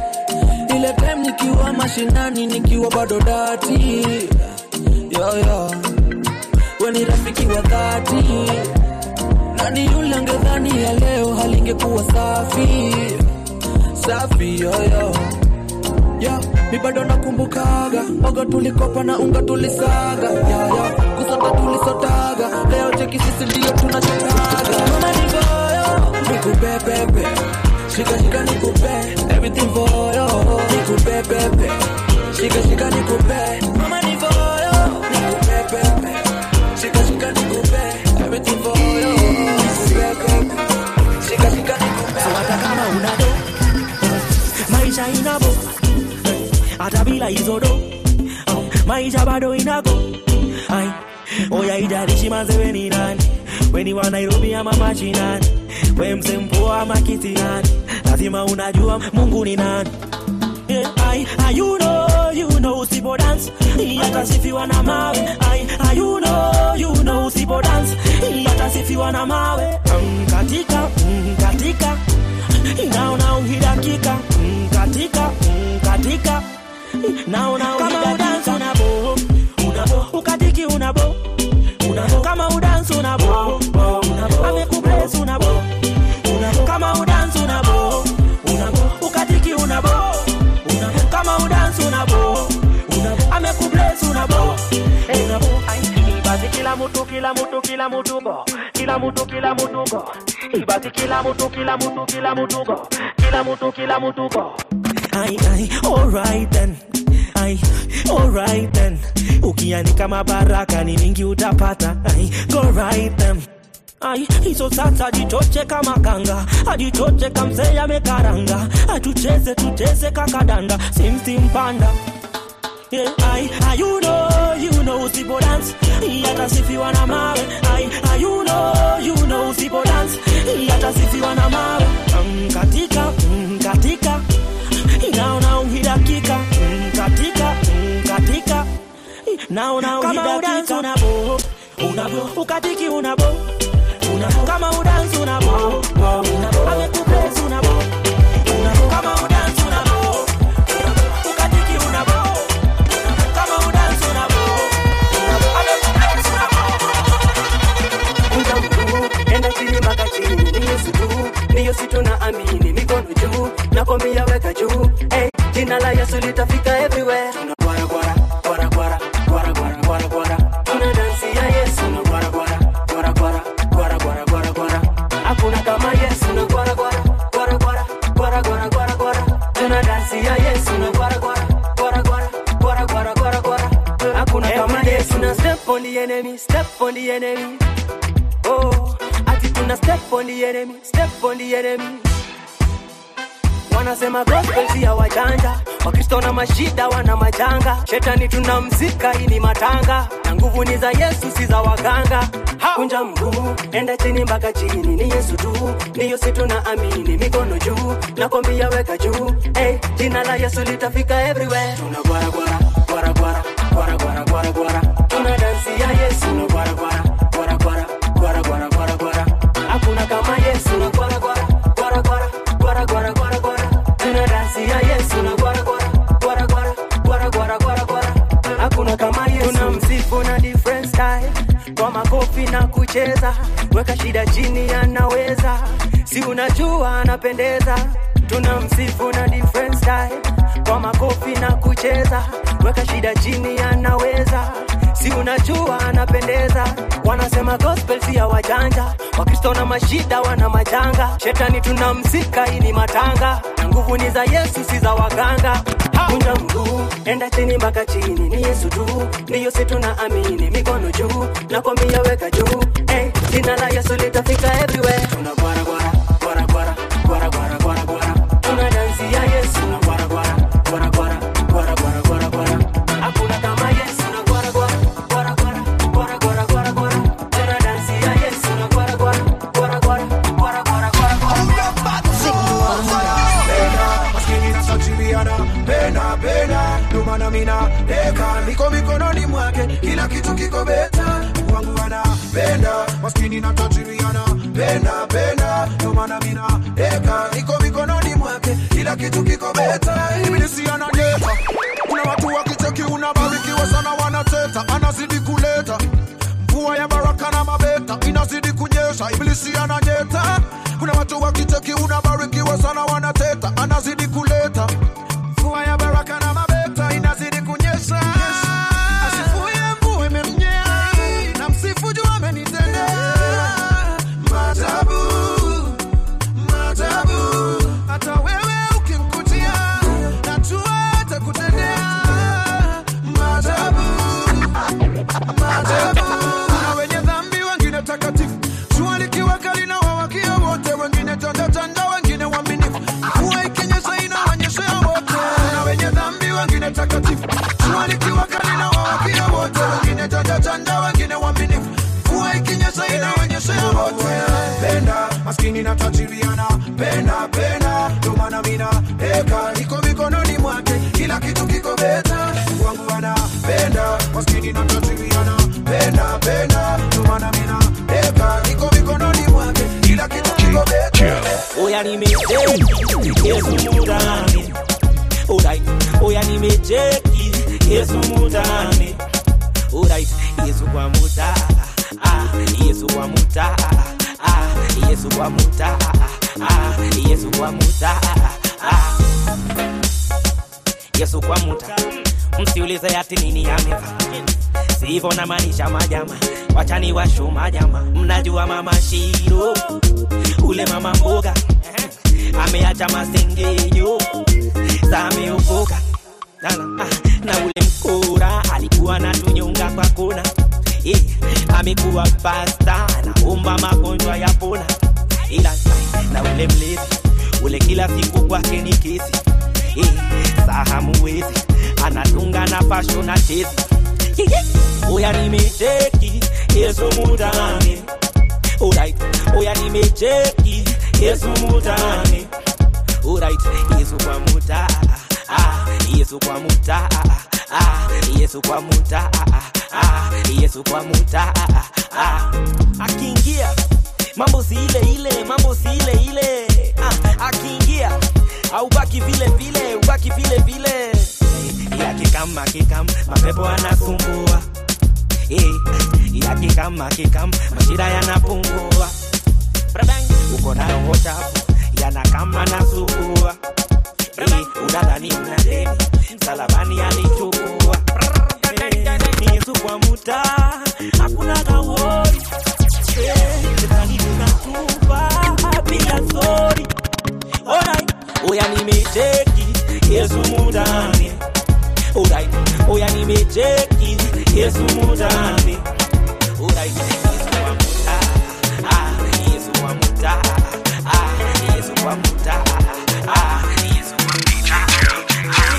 ile time nikiwa mashinani nikiwa bado dati yo, yo. we ni rafiki wa dhati nani yule angedhani ya leo halingekuwa safi safi yoyo yo, mi bado nakumbukaga oga tulikopa na unga tulisaga yoyo kusota tulisotaga leo cheki sisi ndio tunachekaga mama ni goyo nikupepepe shika shika nikupe everything for you nikupe pepe shika shika nikupe mama ni for you nikupe pepe shika shika nikupe everything for you nikupe pepe shika shika nikupe So hata kama una do maisha inabo hata bila hizo do oh, maisha bado inago ai oya idarishi manze weni nani weni wa Nairobi ama machinani we msempoa ama kitinani lazima unajua Mungu ni nani Yeah, I, I, you know, you know, usipo dance yatasifiwa na mawe I, I, you know, you know, usipo dance yatasifiwa na mawe mm, katika mm, katika naona uhidakika mm, katika mm, katika naona kama udansi unabo unabo ukatiki unabo unabo kama udansi unabo unabo amekubless unabo unabo kama udansi unabo unabo ukatiki unabo unabo kama udansi unabo unabo amekubless unabo unabo basi kila mtu kila mtu kila mtu go kila mtu kila mtu go basi kila mtu kila mtu kila mtu go kila mtu kila mtu go ai ai alright then ai alright then ukianika mabaraka ni mingi utapata ai go right then ai hizo sasa jitoche kama kanga ajitoche kamzee amekaranga atucheze tucheze kakadanda simsi mpanda Yeah, I, I, you know, you know, usipo dance yatasifiwa na mawe I, I, you know, you know, usipo dance yatasifiwa na mawe mm, katika mm, katika naona uhidakika mm, katika mm, katika naona uhidakika unabo unabo ukatiki unabo unabo kama udansi unabo unabo amekubless unabo unabo kama udansi unabo unabo ukatiki unabo kama udansi unabo unabo amekubless Kuja mkuu, enda chini mpaka chini, ni Yesu tu, ndiyo si tunaamini, mikono juu, nakwambia weka juu, hey, jina la Yesu litafika everywhere. Tuna gwara gwara, gwara gwara, gwara gwara gwara gwara, tuna dansi ya Yesu, na gwara gwara, gwara gwara, gwara gwara gwara gwara, hakuna kama Yesu, na gwara gwara, gwara gwara, gwara gwara gwara gwara, tuna dansi ya Yesu, na gwara gwara, gwara gwara, gwara gwara gwara gwara, hakuna kama Yesu, na step on the enemy, step on the enemy. Oh, ati tuna step on the enemy, step on the enemy. Wanasema gospel si ya wajanja, Wakristo na mashida wana majanga, shetani tunamzika, hii ni matanga, na nguvu ni za Yesu, si za waganga. Kunja mguu, enda chini mpaka chini, ni Yesu tu, ndiyo si tunaamini, mikono juu, nakwambia weka juu, hey, jina la Yesu litafika everywhere. Tuna gwara gwara, gwara gwara, gwara gwara gwara gwara, tuna dansi ya Yesu, na gwara gwara, gwara gwara, gwara gwara gwara gwara, hakuna kama Yesu, na gwara gwara, gwara gwara, gwara gwara gwara gwara, tuna dansi ya Yesu, na gwara gwara, gwara gwara, gwara gwara gwara gwara, hakuna kama Yesu, tunamsifu na different style, kwa makofi na kucheza, weka shida chini, anaweza si unajua anapendeza tuna msifu na different style kwa makofi na kucheza weka shida chini anaweza si unajua anapendeza wanasema gospel si ya wajanja wakristo na mashida wana majanga shetani tunamzika hii ni matanga na nguvu ni za yesu si za waganga kunja mguu enda chini mpaka chini ni yesu tu ndiyo si tunaamini mikono juu nakwambia weka juu hey, jina la yesu litafika everywhere tunagwara gwara gwara gwara gwara gwara gwara gwara tuna dansi ya yesu na gwara gwara gwara gwara gwara gwara gwara gwara hakuna kama yesu na gwara gwara gwara gwara gwara gwara gwara gwara tuna dansi ya yesu na gwara gwara gwara gwara gwara gwara gwara Satiriana, pena pena, ndo maana mina deka niko mikononi mwake, kila kitu kiko beta, wangu anapenda maskini na tajiriana, pena pena, ndo maana mina deka niko mikononi mwake, kila kitu kiko beta, ibilisi anadeka. Kuna watu wakicheki unabarikiwa sana, wanateta, anazidi kuleta mvua ya baraka na mabeta inazidi kunyesha, ibilisi ananyeta. Kuna watu wakicheki unabarikiwa sana, wanateta, anazidi kuleta mvua ya baraka na mabeta inazidi kunyesha. Asifuye mvua imemnyea, na msifu juu amenitendea maajabu, maajabu. Hata wewe ukimkutia, najua atakutendea maajabu, maajabu. Kuna wenye dhambi, wengine takatifu, jua likiwa kali na wawakia wote, wengine tanda tanda, wengine waaminifu, mvua ikinyesha inaonyeshea wote. Kuna wenye dhambi, wengine takatifu, jua likiwa kali na wawakia wote, wengine tanda tanda, wengine waaminifu, mvua ikinyesha inaonyeshea wote. Penda maskini na tajiriana, penda penda, ndo maana mina eka niko mikononi mwake, kila kitu kiko beta, wangu anapenda maskini na tajiriana, penda penda, ndo maana mina eka niko mikononi mwake, kila kitu kiko beta. oya nimecheki yesu mudani alright oya nimecheki yesu mudani alright yesu kwa muta ah yesu kwa muta ah yesu kwa muta ah yesu kwa muta ah yesu kwa muta msiulize ati nini ameva sivyo na maanisha majama wachani washu majama mnajua mama shiro ule mama mboga ameacha masengenyo sameokoka na, na ule mkora alikuwa na tunyonga kwa kona eh, amekuwa pasta anaomba magonjwa ya pona ila na ule mlezi ule kila siku kwake ni kesi eh, sahamuwezi anatunga na fasho na tezi oya nimecheki yesu mudani alright oya nimecheki yesu mudani alright yesu kwa muta ah yesu kwa muta ah yesu kwa muta ah yesu kwa muta ah akiingia mambo si ile ile mambo si ile ile ah akiingia au baki vile vile ubaki vile vile yakikam akikam mapepo anasumbua eh yakikam akikam mashida yanapungua Bradang, uko nayo hochafu yanakama nasumbua eh unadhani una deni msalabani alichukua Eh, Yesu kwa muta hakuna kawori Shetani tunatupa bila sori Alright, oya nimecheki Yesu mudani Alright, oya nimecheki Yesu mudani Alright, Yesu kwa muta Ah, Yesu kwa muta Ah, Yesu kwa muta Ah, Yesu kwa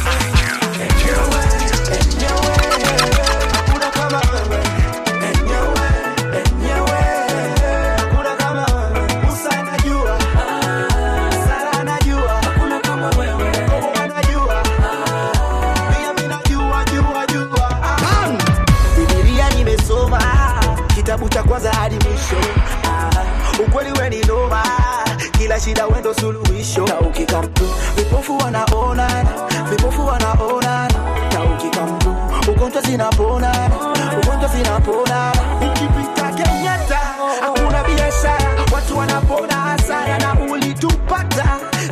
Biblia nimesoma kitabu cha kwanza hadi mwisho. Ah, ukweli we ni noma, kila shida wendo suluhisho. Na ukikamtu vipofu wanaona, vipofu wanaona, na ukikamtu ugonjwa zinapona, ugonjwa zinapona. Ukipita Kenyatta hakuna biashara, watu wanapona hasara na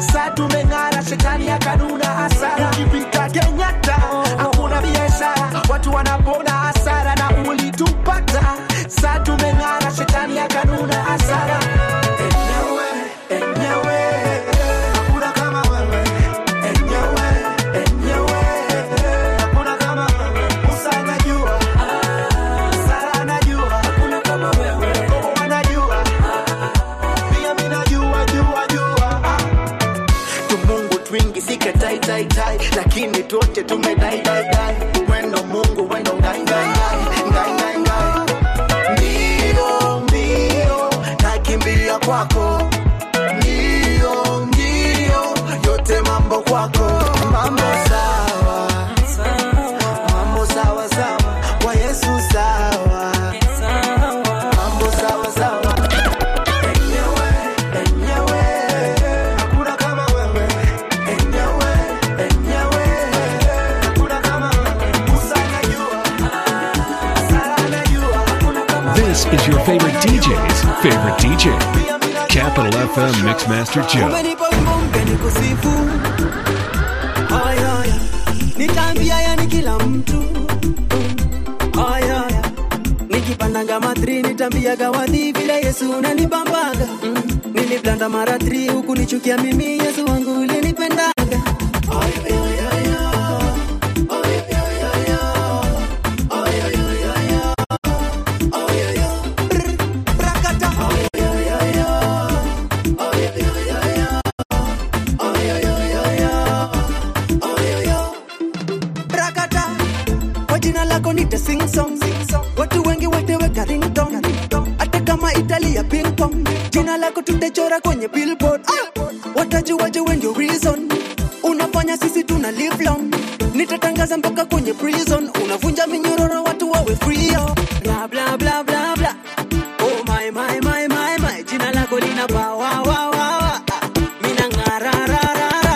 saa tumeng'ara shetani akanuna hasara ukipita kenyatta hakuna biashara watu wanapona hasara na ulitupata saa tumeng'ara shetani akanuna hasara enyewe enyewe hakuna kama wewe enyewe enyewe hakuna kama wewe musa anajua sara anajua hakuna kama wewe Kobo anajua pia mimi najua jua jua ah. tumungu twingi sike tai tai tai lakini tuote tumedai dai dai wendo mungu wendo ngai ngai ngai ngai ngai ngai mbio mbio nakimbia kwako mbio mbio yote mambo kwako mambo sawa mambo sawa sawa kwa yesu sawa mambo sawa sawa enyewe enyewe hakuna kama wewe enyewe enyewe hakuna kama wewe musa anajua sara anajua hakuna kama This is your favorite DJ's favorite DJ. Capital FM Mixmaster Joe. umenipa wimbo mpya nikusifu haya haya nitaambia yani kila mtu haya haya nikipandanga matri nitambiaga wadhi vile yesu unanibambaga mm. niliblanda mara tri huku nichukia mimi yesu wangu ulinipendaga brakata kwa jina lako nite sing song watu wengi wateweka ringtone hata kama italia ping pong jina lako tutechora kwenye billboard ah! watajuaje when you reason unafanya sisi tuna live long nitatangaza mpaka kwenye prison unavunja minyororo watu wawe free oh. bla bla bla bla bla oh my my my my my jina lako lina power wa wa wa mina ngara ra ra ra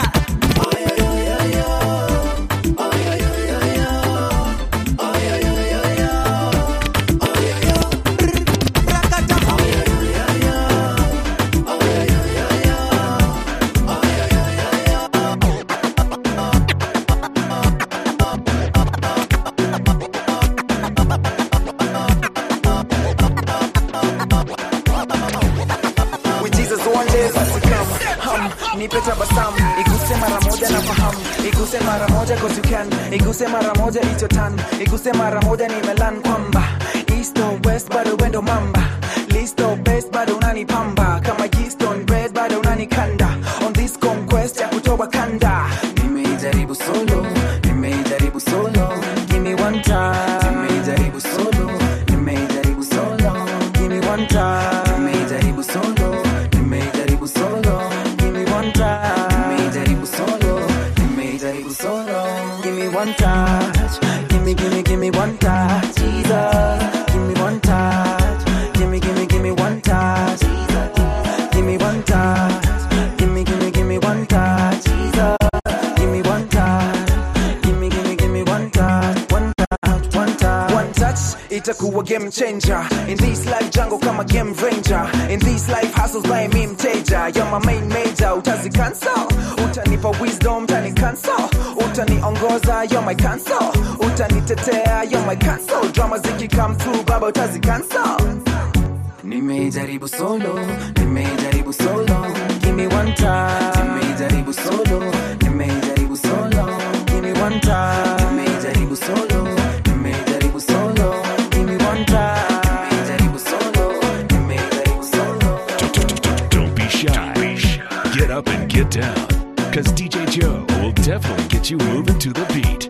with Jesus one day basi come hum nipe tabasamu iguse mara moja na fahamu iguse mara moja cause you can iguse mara moja it's your turn iguse mara moja nimelan kwamba east or west bado wendo mamba list or best bado unanipamba kama yeast on bread bado unanikanda on this conquest ya kutoa kanda nimeijaribu solo nimeijaribu solo give me one time nimeijaribu solo nimeijaribu solo give me one time nimeijaribu solo nimeijaribu solo give me one time nimeijaribu solo nimeijaribu solo give me one touch give me give me give me one touch Jesus give me one touch give me give me give me one touch Jesus give me one touch give me give me give me one touch Jesus give me one touch give me give me give me one touch one touch one touch one touch itakuwa game changer in this life jungle kama game ranger in this life hustles by me mteja you're my main major utazi cancel utanipa wisdom tani cancel utaniongoza you're my cancel utanitetea you're my cancel drama ziki come through baba utazi cancel nimeijaribu solo nimeijaribu solo give me one time nimeijaribu solo nimeijaribu solo give me one time nimeijaribu solo nimeijaribu solo give me one time nimeijaribu solo nimeijaribu solo Don't be shy. Get up and get down. Because DJ Joe will definitely get you moving to the beat.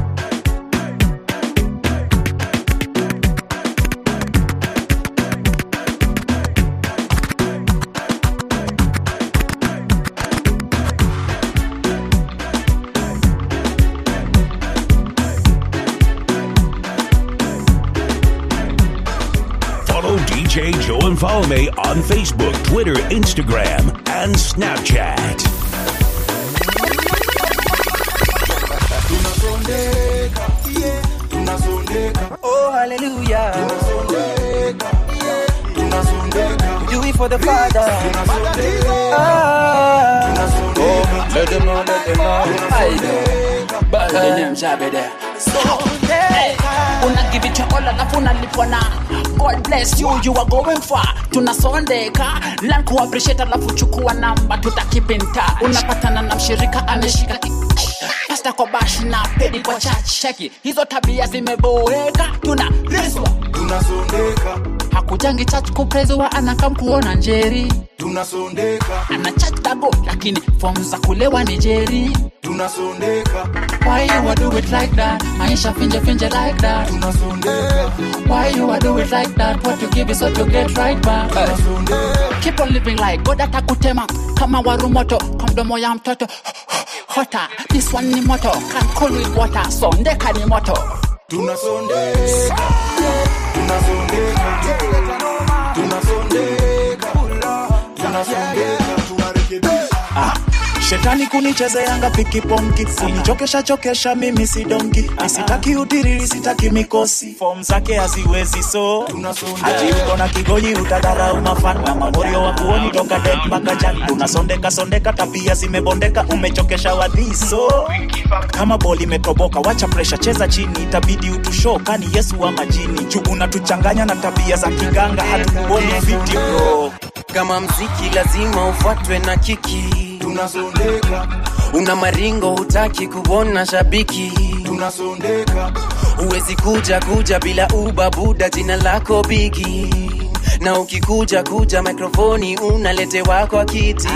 Follow DJ Joe and Follow Me on Facebook, Twitter, Instagram, and Snapchat. tunasondeka yeah. tunasondeka oh hallelujah tunasondeka yeah. tunasondeka Do it for the Father. tunasondeka ah tunasondeka Let them know, let them know. I know. But the name Shabede. Hey, una give it your all alafu unalipwa na god bless you you are going far tunasondeka learn ku appreciate alafu chukua namba tuta keep in touch unapatana na mshirika ameshika ki- pasta kwa bash na pedi kwa church cheki hizo tabia zimeboeka tuna riswa tunasondeka hakujangi church kupreziwa anakam kuona njeri tunasondeka ana church dago lakini form za kulewa ni jeri tunasondeka Why you a do it like that? Maisha finje finje like that. Why you a do it like that? What you give is what you get right back. Keep on living like God atakutema kama waru moto kwa mdomo ya mtoto hota. This one ni moto can cool with water. Sondeka ni moto. tunasondeka tunasondeka tunasondeka tunasondeka tunarekebisha shetani kunichezeanga pikiponki kunichokesha chokesha mimi si donki nisitaki utiriri sitaki mikosi fom zake haziwezi so hati uko na kigonyi utadharau mafan na mamorio wa kuoni toka det mpaka jan unasondeka sondeka tabia zimebondeka umechokesha wadhiso kama boli imetoboka wacha presha cheza chini itabidi utusho kani yesu wa majini juu unatuchanganya na tabia za kiganga hatukuboni fiti bro kama mziki lazima ufuatwe na kiki tunasondeka una maringo hutaki kuona shabiki tunasondeka huwezi kuja kuja bila ubabuda jina lako bigi na ukikuja kuja mikrofoni unaletewa kwa kiti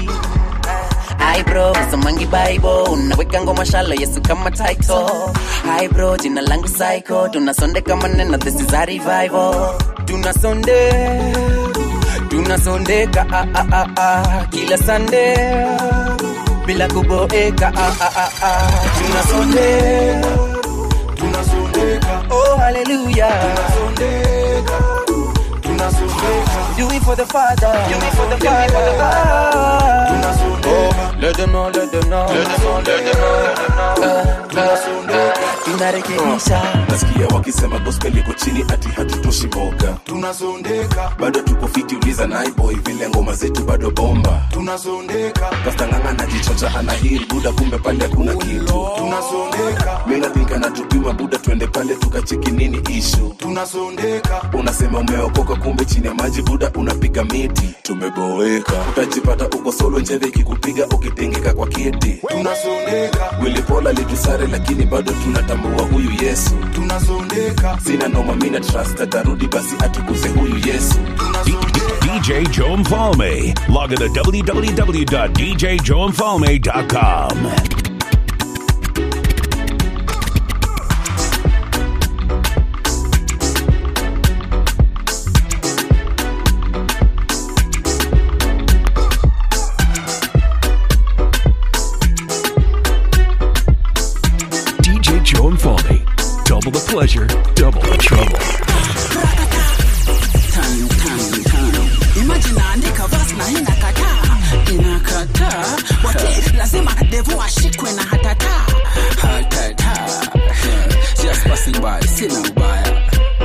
Hi bro, somangi bible unaweka ngoma shalo yesu kama title Hi bro, jina langu psycho tunasondeka maneno this is a revival tunasonde tunasondeka ah, ah, ah, ah, kila sande bila kuboeka ah, ah, ah, ah. tunasondeka tunasondeka oh hallelujah tunasondeka tunasondeka do it for the father do it for the father tunasondeka let them know let them know let them know let them know tunasondeka tunarekebisha nasikia wakisema gospel iko chini ati hatutoshi boga tunasondeka bado tuko fiti uliza naiboy vile ngoma zetu bado bomba tunasondeka kastanganga najichocha anahiri buda kumbe pale kuna kitu tunasondeka minathinka natupima buda twende pale tukacheki nini ishu tunasondeka unasema umeokoka kumbe chini ya maji buda unapiga miti tumeboeka utajipata uko solo njeve ikikupiga ukitengeka kwa kiti tunasondeka wilipola litusare lakini bado tunatambua huyu yesu tunasondeka sina noma mina trust atarudi basi atukuze huyu yesu DJ Joe Mfalme. Log on to www.djjoemfalme.com. DJ Joe Mfalme. Double the pleasure, double the trouble. Tano, tano, tano. Imagine naandika verse na inakataa inakataa wote lazima devu ashikwe na hatata hatata just passing by sina ubaya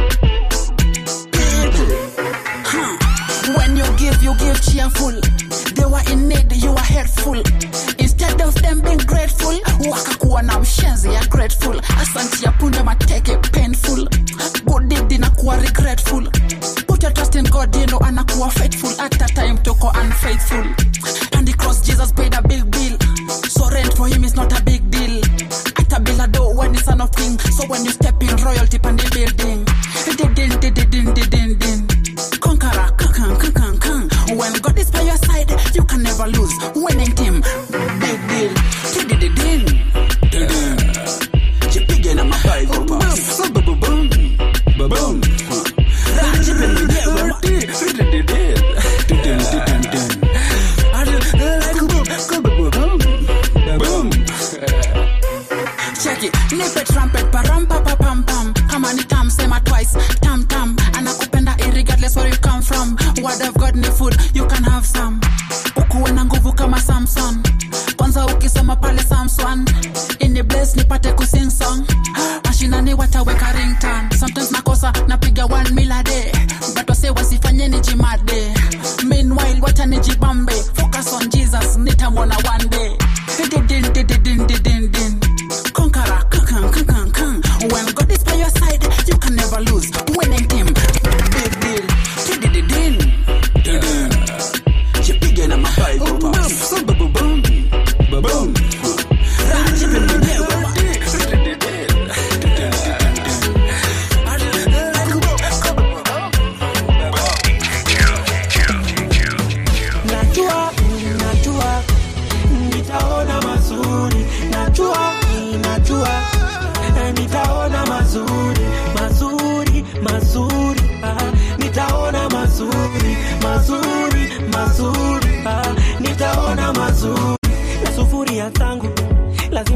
Huh. when you give you give cheerful they were in need you were hateful instead of them being grateful wakakuwa na mshenzi ya grateful asanti ya punda mateke painful good deed inakuwa regretful put your trust in god you know anakuwa faithful at that time toko unfaithful and the cross jesus paid a big bill so rent for him is not a big deal ata bila do when he's son of king so when you step in royalty pan the building din din din din din din din conqueror kakan kakan kan when god is by your side you can never lose winning team big deal din din din din din jipige na mabible pass boom boom boom boom rajipe mwenyewe din din din Boom. Check it. Nipe trumpet param pa pa pam pam. Kama ni tam sema twice. Tam tam. Anakupenda irregardless where you come from. Word of God ni food, you can have some. Ukuwe na nguvu kama Samson. Kwanza ukisoma pale Samson. Ini bless nipate kusing song. Mashinani wataweka ringtone. Sometimes nakosa napiga one meal a day. But wase wasifanye nijimade. Meanwhile wacha nijibambe. Focus on Jesus nitamwona one day.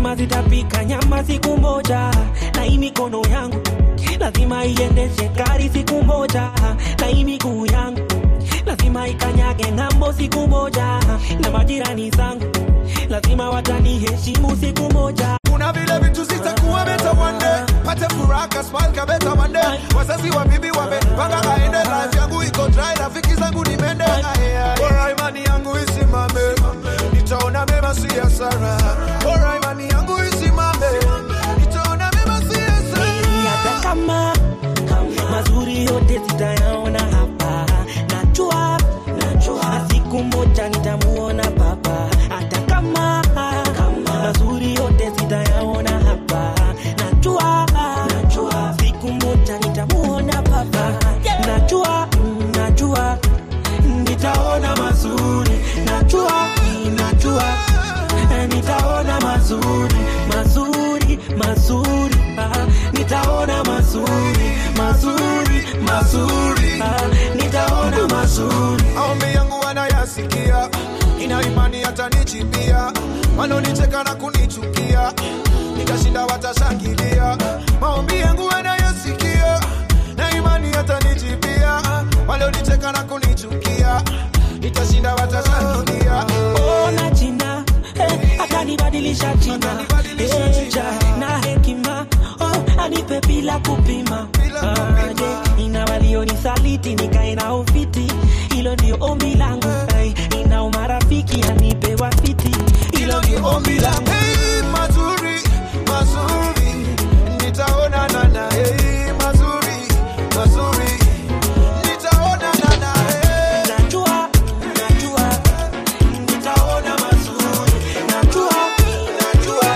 lazima zitapika nyama siku moja na hii mikono yangu lazima iendeshe gari siku moja na hii miguu yangu lazima ikanyage ng'ambo siku moja na majirani zangu lazima wataniheshimu siku moja kuna vile vitu zitakuwa beta one day pate furaha smile ka beta one day wazazi wa bibi wamepanga aende life yangu iko dry rafiki zangu ni mende bora imani yangu isimame nitaona mema si hasara bora imani yangu isimame nitaona mema si hasara hata kama mazuri yote zitayaona hapa najua najua siku moja nitamuona baba hata kama mazuri yote zitayaona hapa najua najua siku moja nitamuona baba najua mm, najua nitaona mazuri najua mm, najua eh, nitaona mazuri mazuri mazuri ah, nitaona mazuri mazuri mazuri ah, nitaona mazuri maombi yangu wanayasikia ina imani hatanichimbia wanonicheka na kunichukia nikashinda watashangilia maombi yangu wanayasikia na imani hatanichimbia walionicheka na kunichukia nitashinda watashangilia ona jina eh, akanibadilisha jina Eh, ja, na hekima oh, anipe bila kupima Ah, je, ina walionisaliti nikae na ufiti hilo ndio ombi langu Ai, ina umarafiki anipe wafiti hilo ndio ombi langu Hey, mazuri mazuri nitaonana na hey, mazuri mazuri nitaonana na hey. najua najua nitaona mazuri najua najua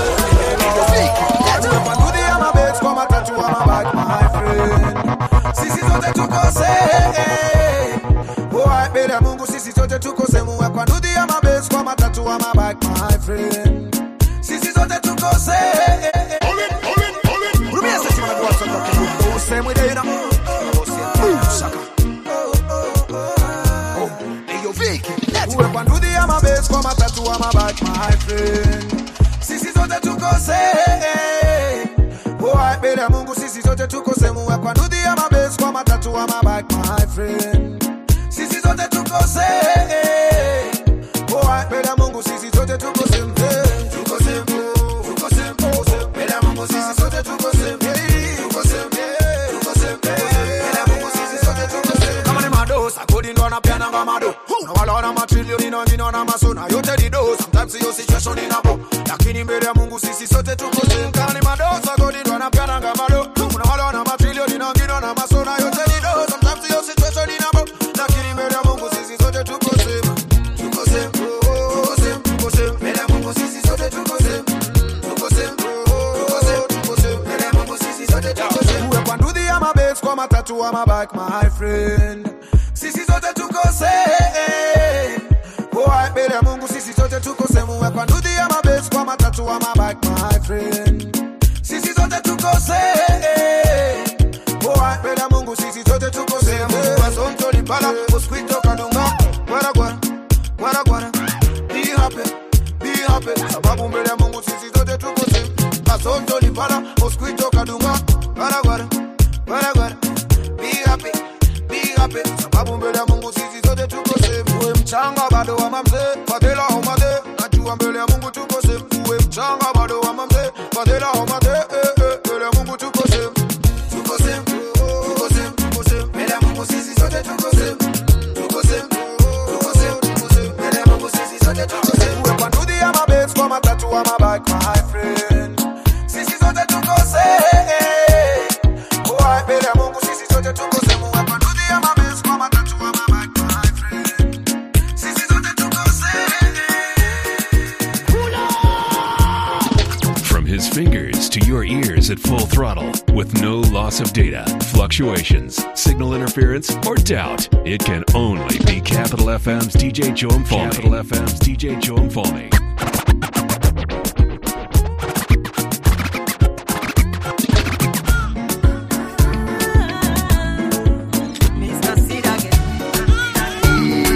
Tumepandudi ya mabet kwa matatu wa mabag my friend sisi zote tukose Boy, mbele ya Mungu sisi zote tukose muwe kwa ndudi ya mabet kwa matatu wa mabag my friend sisi zote tukose Rumia sisi manakuwa soka kibuko useme dena Shaka Oh, eyo Vicky Uwe kwa ndudi ya mabet kwa matatu wa mabag my friend sisi zote tukose Boy, mbele ya Mungu sisi zote tukose muwe kwa ndudhi ya mabes kwa matatu wa mabak my friend sisi zote tukose Boy, mbele ya Mungu sisi zote tukose eh, tukose tukose tukose mbele ya Mungu sisi zote tukose eh, tukose eh, tukose mbele ya Mungu sisi zote tukose kama ni madosa kodi ndo anapiana kama mado na wala wana matrilioni na wengine wana masona yote ni do sometimes hiyo situation inapo lakini mbele ya Mungu sisi sote tuko same kama ni madosa kodi ndo anapiana kama mado na wala wana matrilioni na wengine wana masona yote ni do sometimes hiyo situation inapo lakini mbele ya Mungu sisi sote tuko same tuko same tuko same tuko same mbele ya Mungu sisi sote tuko same tuko same tuko same tuko same mbele ya Mungu sisi sote tuko same uwe kwa ndudhi ya mabes kwa matatu wa mabak my friend sisi zote tukose Boy, mbele ya Mungu sisi zote tukose muwe kwa ndudhi ya mabes kwa matatu wa mabak my friend sisi zote tukose Boy, mbele ya Mungu sisi zote tukose Mungu asonto lipala mosquito kadunga gwara gwara gwara gwara be happy be happy sababu mbele ya Mungu sisi zote tukose asonto lipala mosquito kadunga gwara gwara gwara gwara be happy be happy sababu mbele ya Mungu sisi zote tuko safe uwe mchanga bado wa mamze fadhila homade najua mbele ya Mungu tuko safe uwe mchanga bado wa mamze fadhila homade eh, eh, mbele ya Mungu tuko safe tuko safe tuko safe tuko safe mbele ya Mungu sisi zote tuko safe tuko safe tuko safe tuko safe mbele ya Mungu sisi zote tuko safe uwe kwa ndudhi ya mabes kwa matatu wa mabak my friend sisi zote tuko safe Boy, mbele ya Mungu sisi zote tuko safe uwe kwa ndudhi ya mabes kwa matatu wa mabak my friend sisi zote tuko From his fingers to your ears at full throttle with no loss of data, fluctuations, signal interference, or doubt, it can only be Capital FM's DJ Joe Falme. Capital FM's DJ Joe Falme.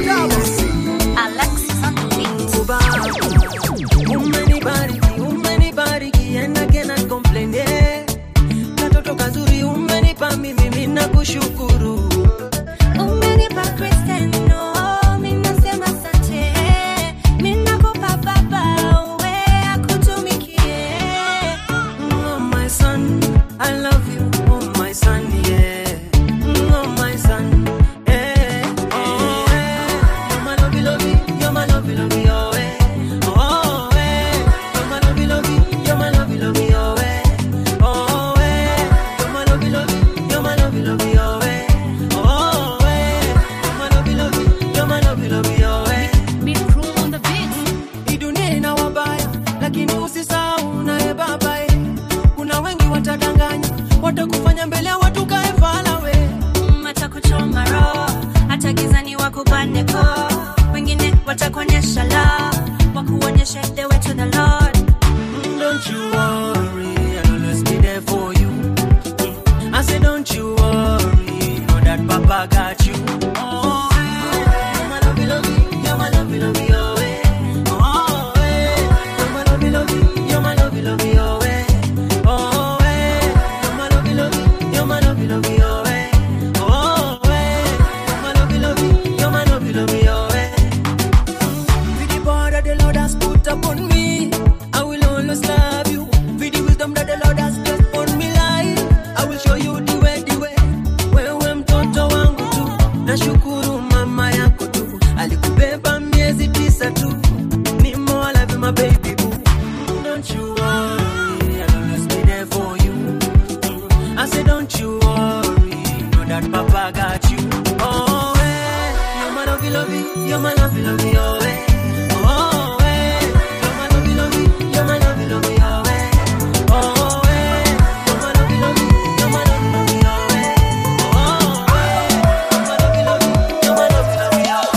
Umenibariki, umenibariki Don't you worry, I'll always be there for you. I say, don't you worry, know that Papa got you. Oh, eh, you're my lovey, lovey, you're my lovey, lovey, oh, eh. Oh, eh, you're my lovey, lovey, you're my lovey, lovey, oh, eh. Oh, eh, you're my lovey, lovey, you're my lovey, lovey, oh, eh. Oh, eh, you're my lovey, lovey, you're my lovey, lovey, oh, eh. With the power that the Lord has put upon me, I will always love you. With the wisdom that the Lord has placed upon me life, I will show you the way, the way. Wewe mtoto wangu tu, nashukuru mama yako tu, alikubeba miezi tisa tu. Ni more love my baby boo. Don't you worry, I'll always be there for you. I say don't you worry, know that Papa got you. Oh, eh, you're my lovey, lovey, you're my lovey, lovey, oh, eh. Oh, eh, you're my lovey, lovey, you're my lovey, lovey, oh, eh. Oh, eh, you're my lovey, lovey, you're my lovey, lovey, oh, eh. Oh, eh, you're my lovey, lovey, you're my lovey, lovey, oh,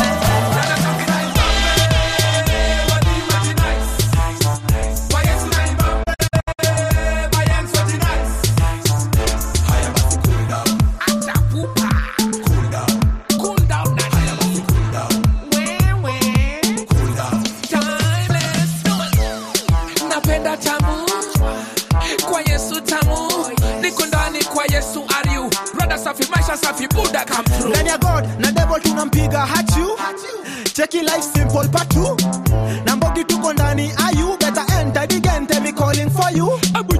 napenda tamu kwa yesu tamu niko ndani kwa yesu ariu rada safi maisha safi buda come through ndani ya god na devil tunampiga hachu cheki life simple patu na mbogi tuko ndani ayu better enter the game tell me calling for you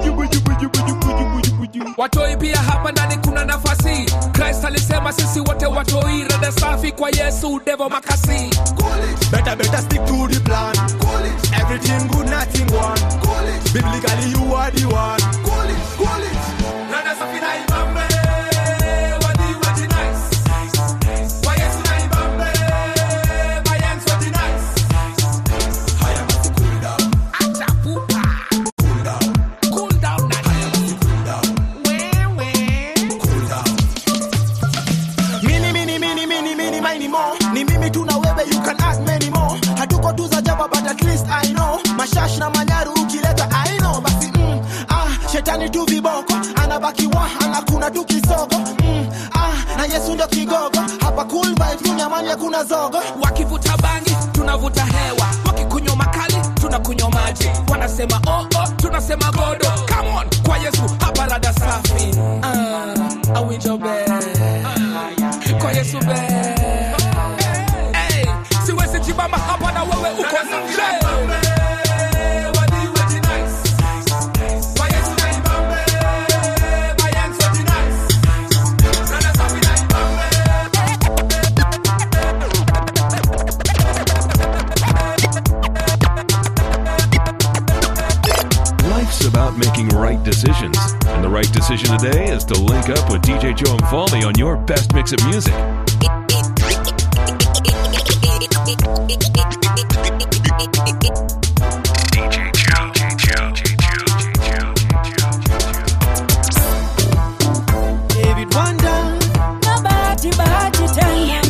watoi pia hapa ndani kuna nafasi christ alisema sisi wote watoi rada safi kwa yesu devo makasi better better stick to the plan everything good nothing one biblically you are the one rada safi na ibambe wadi wadi nice kwa yesu na ibambe mayangs wadi nice acha pupa cool down na mini mini mini mini mini mini more ni mimi tu na wewe you can add many more hatuko tu za jaba but at least i know mashash na manyaru ukileta i know basi mm, ah shetani tu viboko anabaki wa anakuna tu kisogo mm, ah na yesu ndio kigogo hapa cool vibes kunyamani hakuna zogo wakivuta bangi tunavuta hewa wakikunywa makali tunakunywa maji wanasema oh, oh, tunasema godo come on kwa yesu hapa rada safi uh, awijobe kwa yesu be hey, siwezi jibamba hapa na wewe uko nje Life's about making right decisions, and the right decision today is to link up with DJ Joe and Falmy on your best mix of music. David Wanda na bahati bahati tena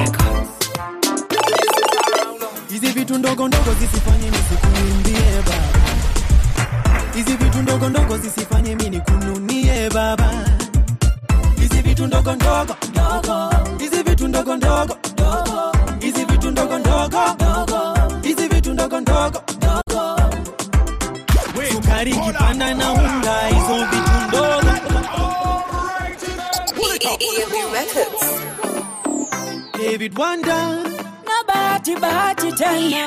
hizi vitu ndogo ndogo zisifanye nisikuimbie baba hizi vitu ndogo ndogo zisifanye mi nikununie baba hizi vitu ndogo ndogo ndogo hizi vitu ndogo ndogo ndogo hizi vitu ndogo ndogo ndogo hizi vitu ndogo ndogo ndogo sukari kipanda na unga hizo vitu ndogo David Wanda na bahati bahati tena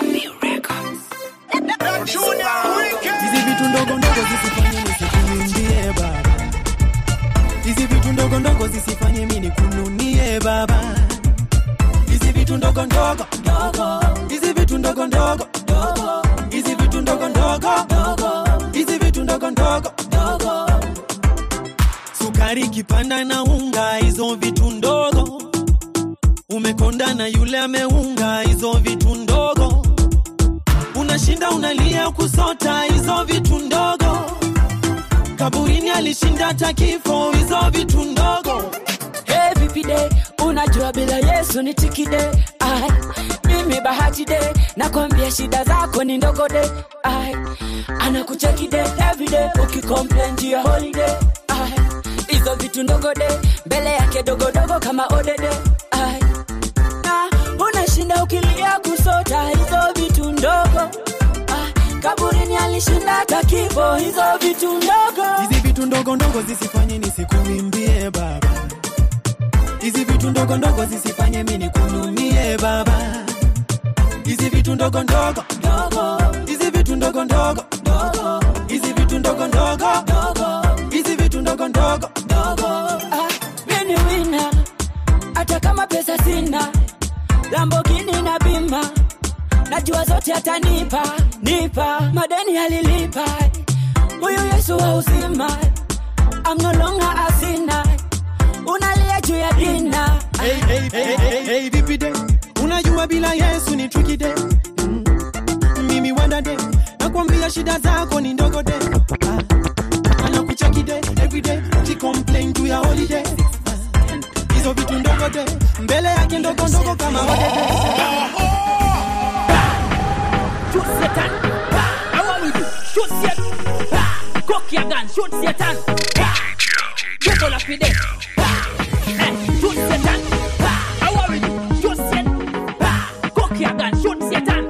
hizi vitu ndogo ndogo zisifanye nisikuimbie baba hizi vitu ndogo ndogo zisifanye mi nikununie baba hizi vitu ndogo ndogo ndogo hizi vitu ndogo ndogo ndogo hizi vitu ndogo ndogo ndogo hizi vitu ndogo ndogo ndogo sukari kipanda na unga hizo vitu ndogo umekonda na yule ameunga hizo vitu ndogo unashinda unalia kusota hizo vitu ndogo kaburini alishinda hata kifo hizo vitu ndogo Hey, vipi de unajua bila yesu ni tikide ah, Ai, mimi bahati de nakwambia shida zako ni ndogo de Ai, anakucheki de everyday ukicomplain juu ya holiday Ai, hizo vitu ndogo de mbele yake dogodogo kama odede Ai, na unashinda ukilia kusota hizo vitu ndogo Ai, kaburini alishinda hata kifo hizo vitu ndogo hizi vitu ndogo ndogo zisifanye nisikuimbie baba hizi vitu ndogo ndogo zisifanye mi nikunumie baba hizi vitu ndogo ndogo ndogo hizi vitu ndogo ndogo ndogo hizi vitu ndogo ndogo ndogo hizi vitu ndogo ndogo ndogo Ah, mimi wina hata kama pesa sina lambogini na bima najua zote atanipa nipa madeni alilipa huyu yesu wa uzima I'm no longer a sinner unalia juu ya dina hey, hey, hey, hey, hey, vipi de unajua bila yesu ni tricky de mm. mimi wanda de nakwambia shida zako ni ndogo de ah. anakucheki de everyday ukicomplain juu ya holiday Ah. hizo vitu ndogo de mbele yake ndogo ndogo kama odede Shoot Satan. How are we do? Shoot Satan. Cock your gun. Shoot Satan. Devil of the dead. Eh, Shoot Satan. How are we do? Shoot Satan. Cock your gun. Shoot Satan.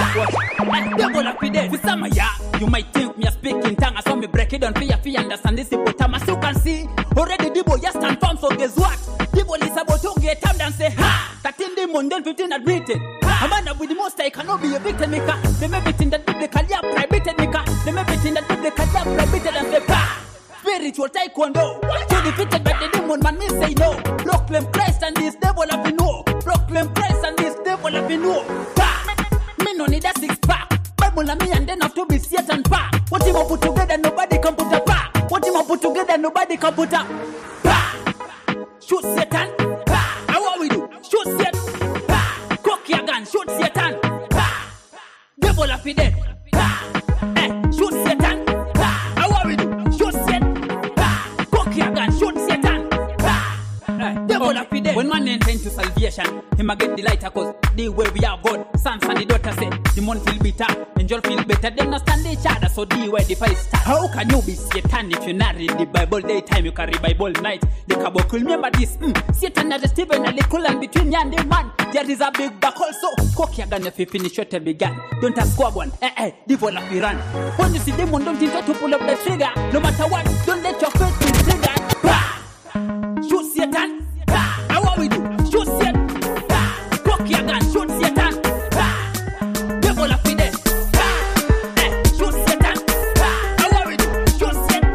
Eh, Devil of the dead. With some of ya, you might think me a speaking tongue. I saw me break it down for you, for you understand this hippopotamus. You can see already Debo just stand firm. So guess what? Debo is about to get up and say, ha! 13 demon, then 15 admitted. A man with the most I cannot be a victim maker. Them everything that biblical, yeah, prohibited maker. Them everything that biblical, yeah, prohibited and say, bah! Spiritual taekwondo. So defeated by the demon, man, me say no. Proclaim Christ and this devil have been no. Proclaim Christ and this devil have been no. Bah! Me no need a six pack. Bible and me and then have to be Satan pack. What him put together, nobody can put a pack. What him put together, nobody can put a pack. Shoot Satan. Bah! How are we do? Shoot Satan. Bah! Cock your gun. Shoot Satan. Bah! Devil of the dead. Bah! Eh, shoot Satan. Bah! How are we do? Shoot Satan. Bah! Cock your gun. Shoot Satan. Bah! Eh, devil of the dead. When man enter into salvation, him a get the lighter cause the way we are God. Sons and the daughter say, demon feel bitter, angel feel better. They not stand each other, so the way the fight start. How can you be Satan if you not read the Bible daytime? You carry Bible night. The caboclo remember this. Mm. Satan and the Stephen and the cool and between you and the man. There is a big back also. Cock your gun if you finish what you began. Don't ask squab one. Eh eh, devil of the run. When you see demon, don't intend to pull up the trigger. No matter what, don't let your faith be triggered. Bah! Shoot Satan. Bah! How are we do? Shoot Satan. Bah! Cock your gun. Shoot Satan. Bah! Devil of the dead. Bah! Eh, shoot Satan. Bah! How are we do? Shoot Satan.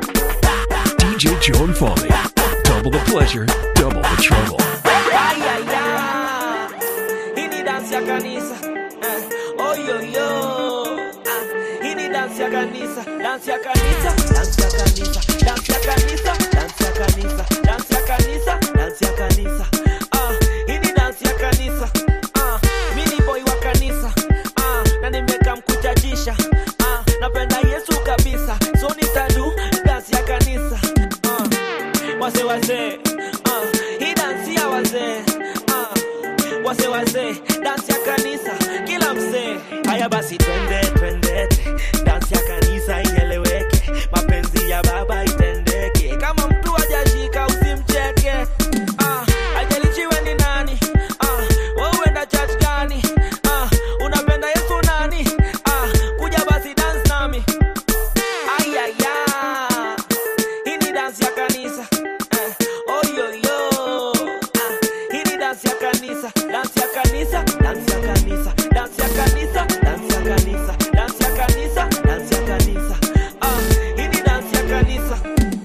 DJ Joe and Foley. Double the pleasure, double the trouble. Ay, ay, ay. Hii ni dansi ya kanisa eh. Oyoyo ah. Hii ni dansi ya kanisa dansi ya kanisa dansi ya kanisa dansi ya kanisa dansi ya kanisa dansi ya kanisa dansi ya kanisa ah. Hii ni dansi ya kanisa ah. Mi ni boy wa kanisa ah. Na nimeka mkuchachisha ah. Napenda Yesu kabisa so nitadu dansi ya kanisa ah. Wase wase ah. Hii dansi ya wazee ah. Wase wase dansi ya kanisa kila mzee haya basi twende twende dansi ya kanisa ieleweke mapenzi ya baba itendeke kama mtu hajashika usimcheke ah. Haijalishi ni nani ah. Wewe uenda church gani ah. Unapenda Yesu nani ah. Kuja basi dance nami ayaya hii ni dansi ya kanisa eh. oyoyo ah. hii ni dansi ya kanisa dansi ya kanisa dansi ya kanisa dansi ya kanisa dansi ya kanisa dansi ya kanisa dansi ya kanisa ah. hii ni dansi ya kanisa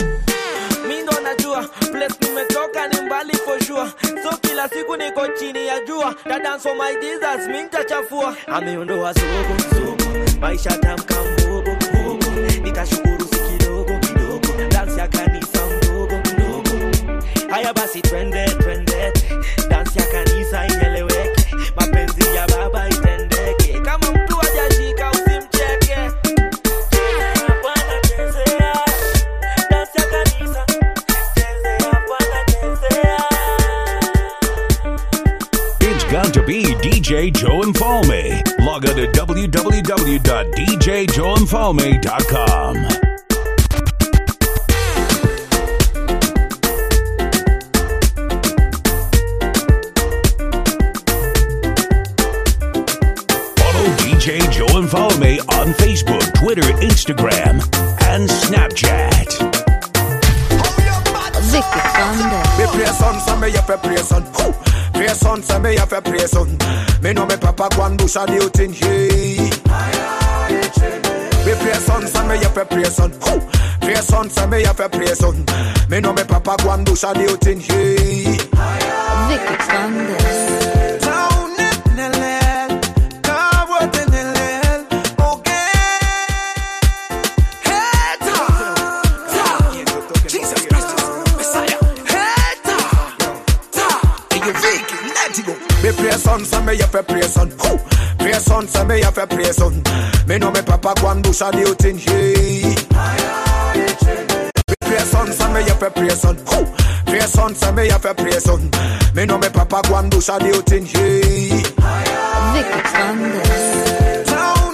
mi ndo najua place nimetoka ni mbali for sure so kila siku niko chini ya jua na dance for my Jesus mi nitachafua ameondoa zogo zogo maisha tamka mbogo mbogo nitashukuru si kidogo kidogo dance ya kanisa mdogo mdogo haya basi twende twende dance ya kanisa ieleweke mapenzi ya baba itendeke kama mtu hajashika usimcheke Chezea Bwana, chezea. Dance ya kanisa. Chezea Bwana, chezea. It's got to be DJ DJ Joe Infalme. Log on to www.djjoeinfalme.com. Follow DJ Joe Infalme on Facebook, Twitter, Instagram, and Snapchat. Vicky Thunder. Me pray son, so me have to pray son. Who? Pray son, so me have to pray son. Me know me papa go and bush a new thing. Hey. Me pray son, so me have to pray son. Who? Pray son, so me have to pray son. Me know me papa go and bush a new thing. Hey. Vicky Thunder. Me pray son, so me have to pray son. Who? Pray son, so me have to pray son. Me know me papa go and bush a new thing. Hey. Me pray son, so me have to pray son. Who? Pray son, so me have to pray son. Me know me papa go and bush a new thing. Hey. Vicky Thunder.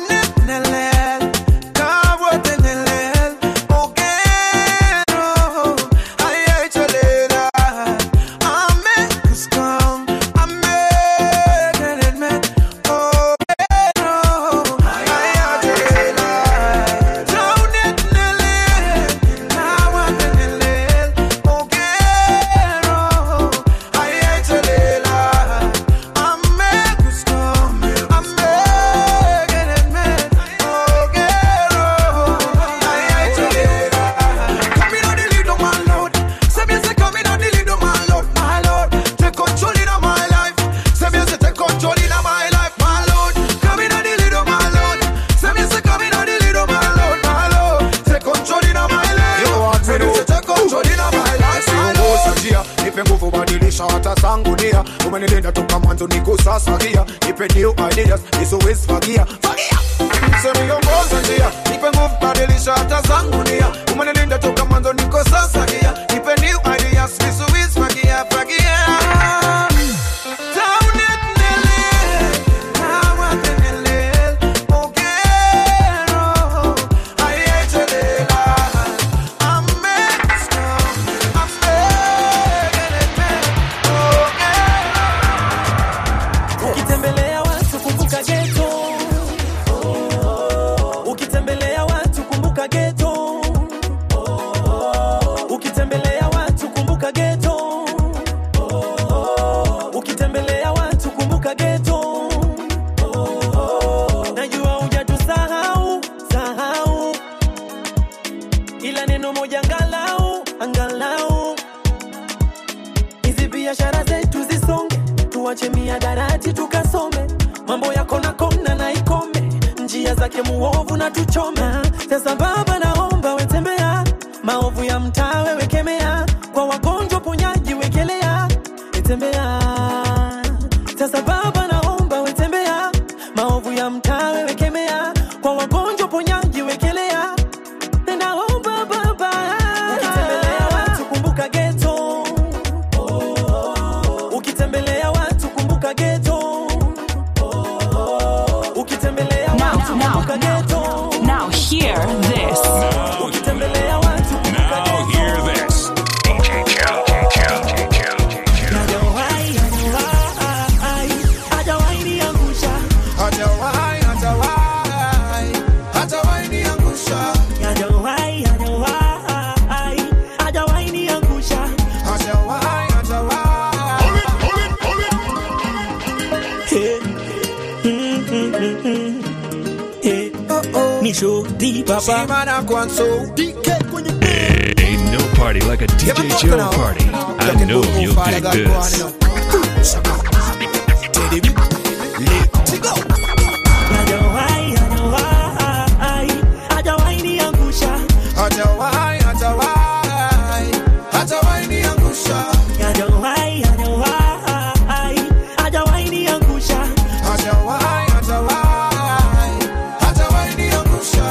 nipe nguvu badilisha hata zangu nia umenilinda toka mwanzo niko sasa gia nipe new ideas nisiwezi fagia fagia semiongoza njia nipe nguvu badilisha hata zangu nia umenilinda toka mwanzo niko sasa gia nipe new ideas nisiwezi fagia fagia ukitembelea watu kumbuka geto ukitembelea watu kumbuka geto ukitembelea watu kumbuka geto ukitembelea watu kumbuka geto najua hujatusahau sahau ila neno moja angalau angalau hizi biashara zetu zisonge tuache miadarati tukasome mambo yako na kona na ikome njia zake muovu na tuchome sasa baba naomba wetembea maovu ya mtaa wewe kemea kwa wagonjwa ponyaji wekelea wetembea sasa baba naomba wetembea maovu ya mtaa wewe kemea kwa wagonjwa ponyaji wekelea ninaomba baba ukitembelea watu kumbuka geto ukitembelea watu kumbuka geto ukitembelea watu kumbuka geto Now hear this. ukitembelea watu kumbuka Now hear this. DJ Joe. Hajawahi, hajawahi, hajawahi niangusha. Hajawahi, hajawahi, hajawahi niangusha. Hajawahi, hajawahi, hajawahi niangusha. Hajawahi, Hey. Mm, mm, mm, mm. Hey. Ni shoti papa. Ain't no party like a DJ Joe party. I know you'll dig this. Hajawahi, hajawahi, hajawahi niangusha. Hajawahi, hajawahi, hajawahi niangusha. Hajawahi, hajawahi, hajawahi niangusha. Hajawahi, hajawahi, hajawahi niangusha.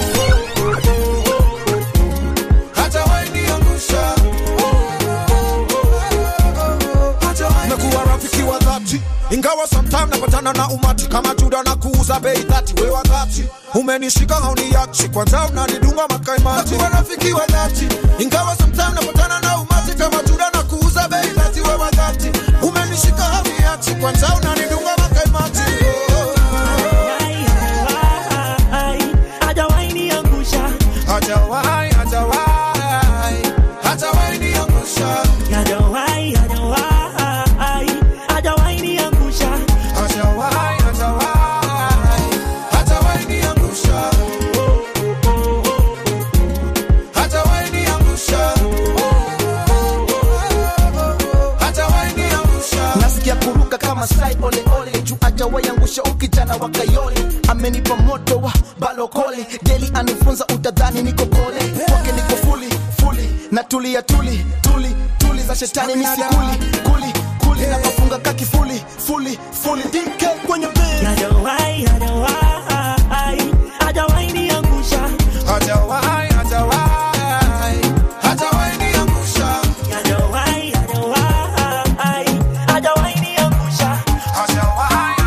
Hajawahi niangusha. Hajawahi Mekuwa rafiki wa dhati ingawa ingawa sometime napatana na umati kama juda na kuuza bei dhati we wakati umenishika hauniachi kwanza unanidunga makaimati Nakuwa rafiki wa dhati ingawa sometime napatana na umati kama juda na kuuza bei dhati we wakati umenishika hauniachi kwanza unanidunga makaimati hajawahi niangusha hajawahi hajawahi hajawahi niangusha hajawahi hajawahi hajawahi niangusha hajawahi hajawahi hajawahi niangusha hajawahi niangusha hajawahi niangusha nasikia kuruka kama sai ole ole juu ajawaiangusha ukijana wa kayole amenipa moto wa balokole deli anifunza utadhani niko kole kwake niko fuli fuli na tulia tuli tuli tuli za shetani misikuli kuli kuli na mafunga kakifuli fuli fuli dike kwenye bed hajawahi hajawahi hajawahi niangusha hajawahi hajawahi hajawahi niangusha hajawahi hajawahi hajawahi niangusha hajawahi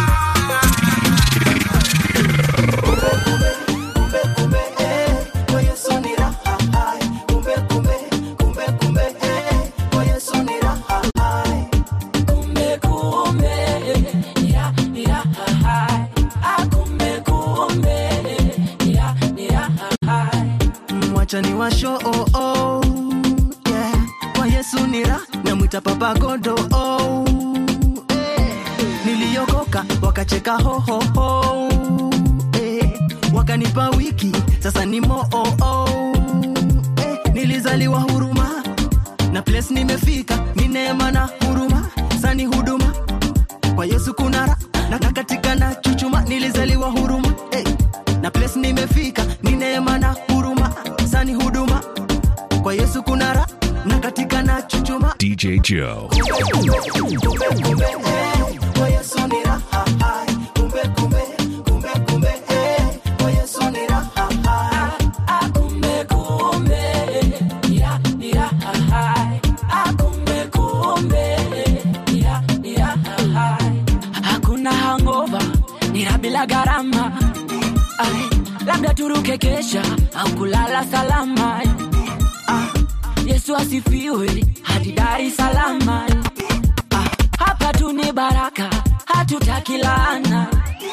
mwachani wa show oh, oh, yeah. kwa yesu ni ra namwita papa godo oh, eh. niliokoka wakacheka hohoho eh. wakanipa wiki sasa ni moo oh, oh, eh. nilizaliwa huruma na place nimefika ni neema na huruma sani huduma kwa yesu kuna ra na, na katika na chuchuma nilizaliwa huruma eh. na place nimefika ni neema na huruma sani huduma kwa yesu kuna ra na katika na chuchuma DJ Joe. hakuna hangova nira bila gharama Ai, labda turuke kesha au kulala salama ah, yesu asifiwe hadi dar es salama ah, hapa tu ni baraka hatutaki laana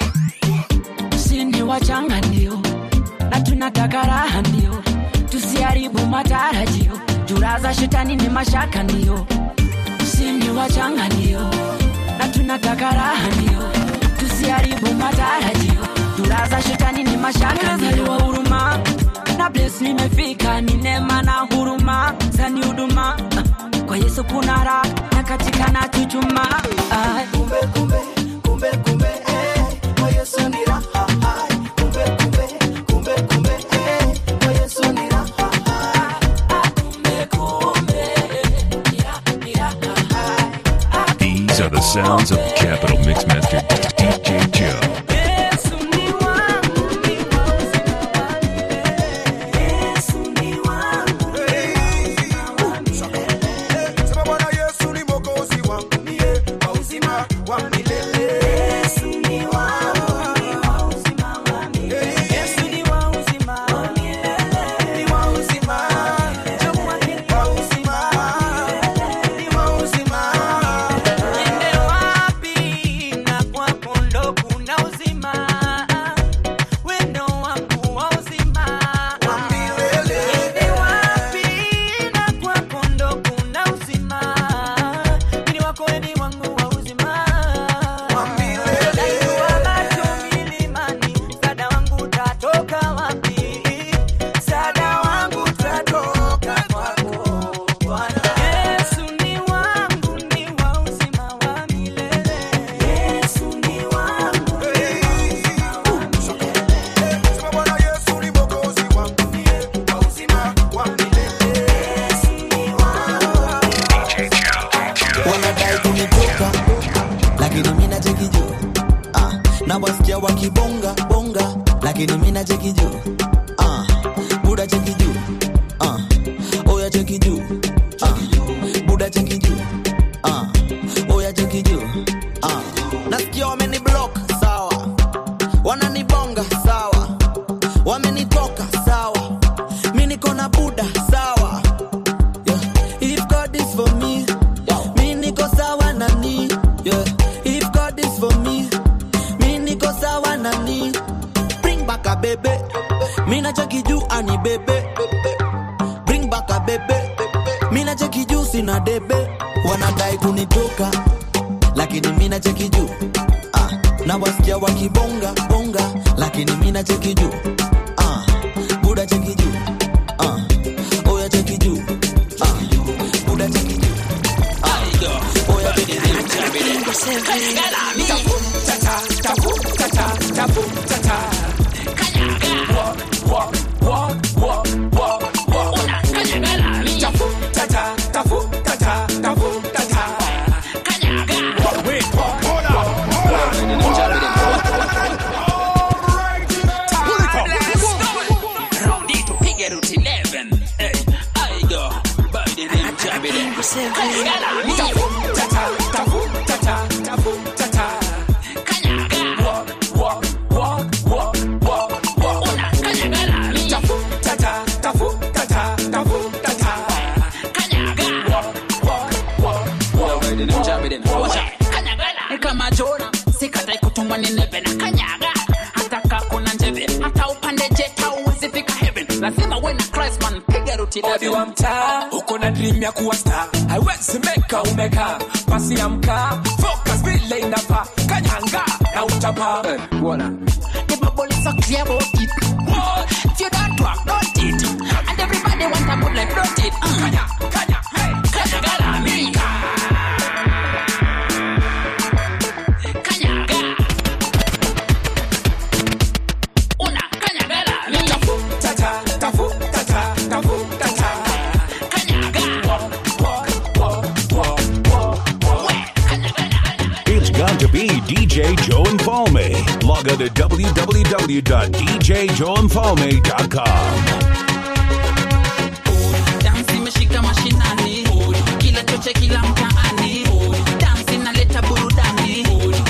sini wachanga ndio na tunataka raha ndio tusiharibu matarajio juraza shetani ni mashaka ndio sini wachanga ndio na tunataka raha ndio tusiharibu matarajio juraza shetani ni mashaka ndio huruma na bles nimefika ni neema na huruma zani huduma kwa yesu kuna raha na katika na chuchuma Ai. These are the sounds of Capital Mixmaster DJ Joe. Sema Bwana Yesu ni mwokozi wangu mie wa uzima wa milele. Yesu ni wangu, ni wa uzima wa milele. Yesu ni wa uzima wa milele. Ni wa uzima. Jehova ni wa uzima. Ni wa uzima. Niende wapi niko na buda sawa yeah. if god is for me mi niko sawa na ni yeah. if god is for me mi niko sawa na ni bring back a bebe mi nacheki juu ani bebe bring back a bebe mi nacheki juu sina debe wanadai kunitoka lakini mi nacheki juu ah, na wasikia wakibonga bonga lakini mi nacheki juu ah, buda cheki juu ah, oya cheki juu ah, buda cheki juu ah, oya cheki juu Ni kama jona sikatai kutumwa ni neve na kanyaga hata kakuna njeve hata upande jet hauwezi fika heaven lazima uwe na Christ man piga ruti odi wa mtaa uko na dream ya kuwa star haiwezi meka umeka pasi ya mkaa focus vile inafaa kanyanga na utapa The bubble is so clear about it. If you don't work, don't it. And everybody want a good life, don't it? Kanya, kanya, hey, kanya, gala, me. Kanya, ga. Una, kanya, gala, me. tata tafu tata tafu tata Kanya, ga. It's got to be DJ Joe and Falme. Log on to www.djjoeandfalme.com. Dance imeshika mashinani. Kila choche, kila mtaani. Dance inaleta burudani.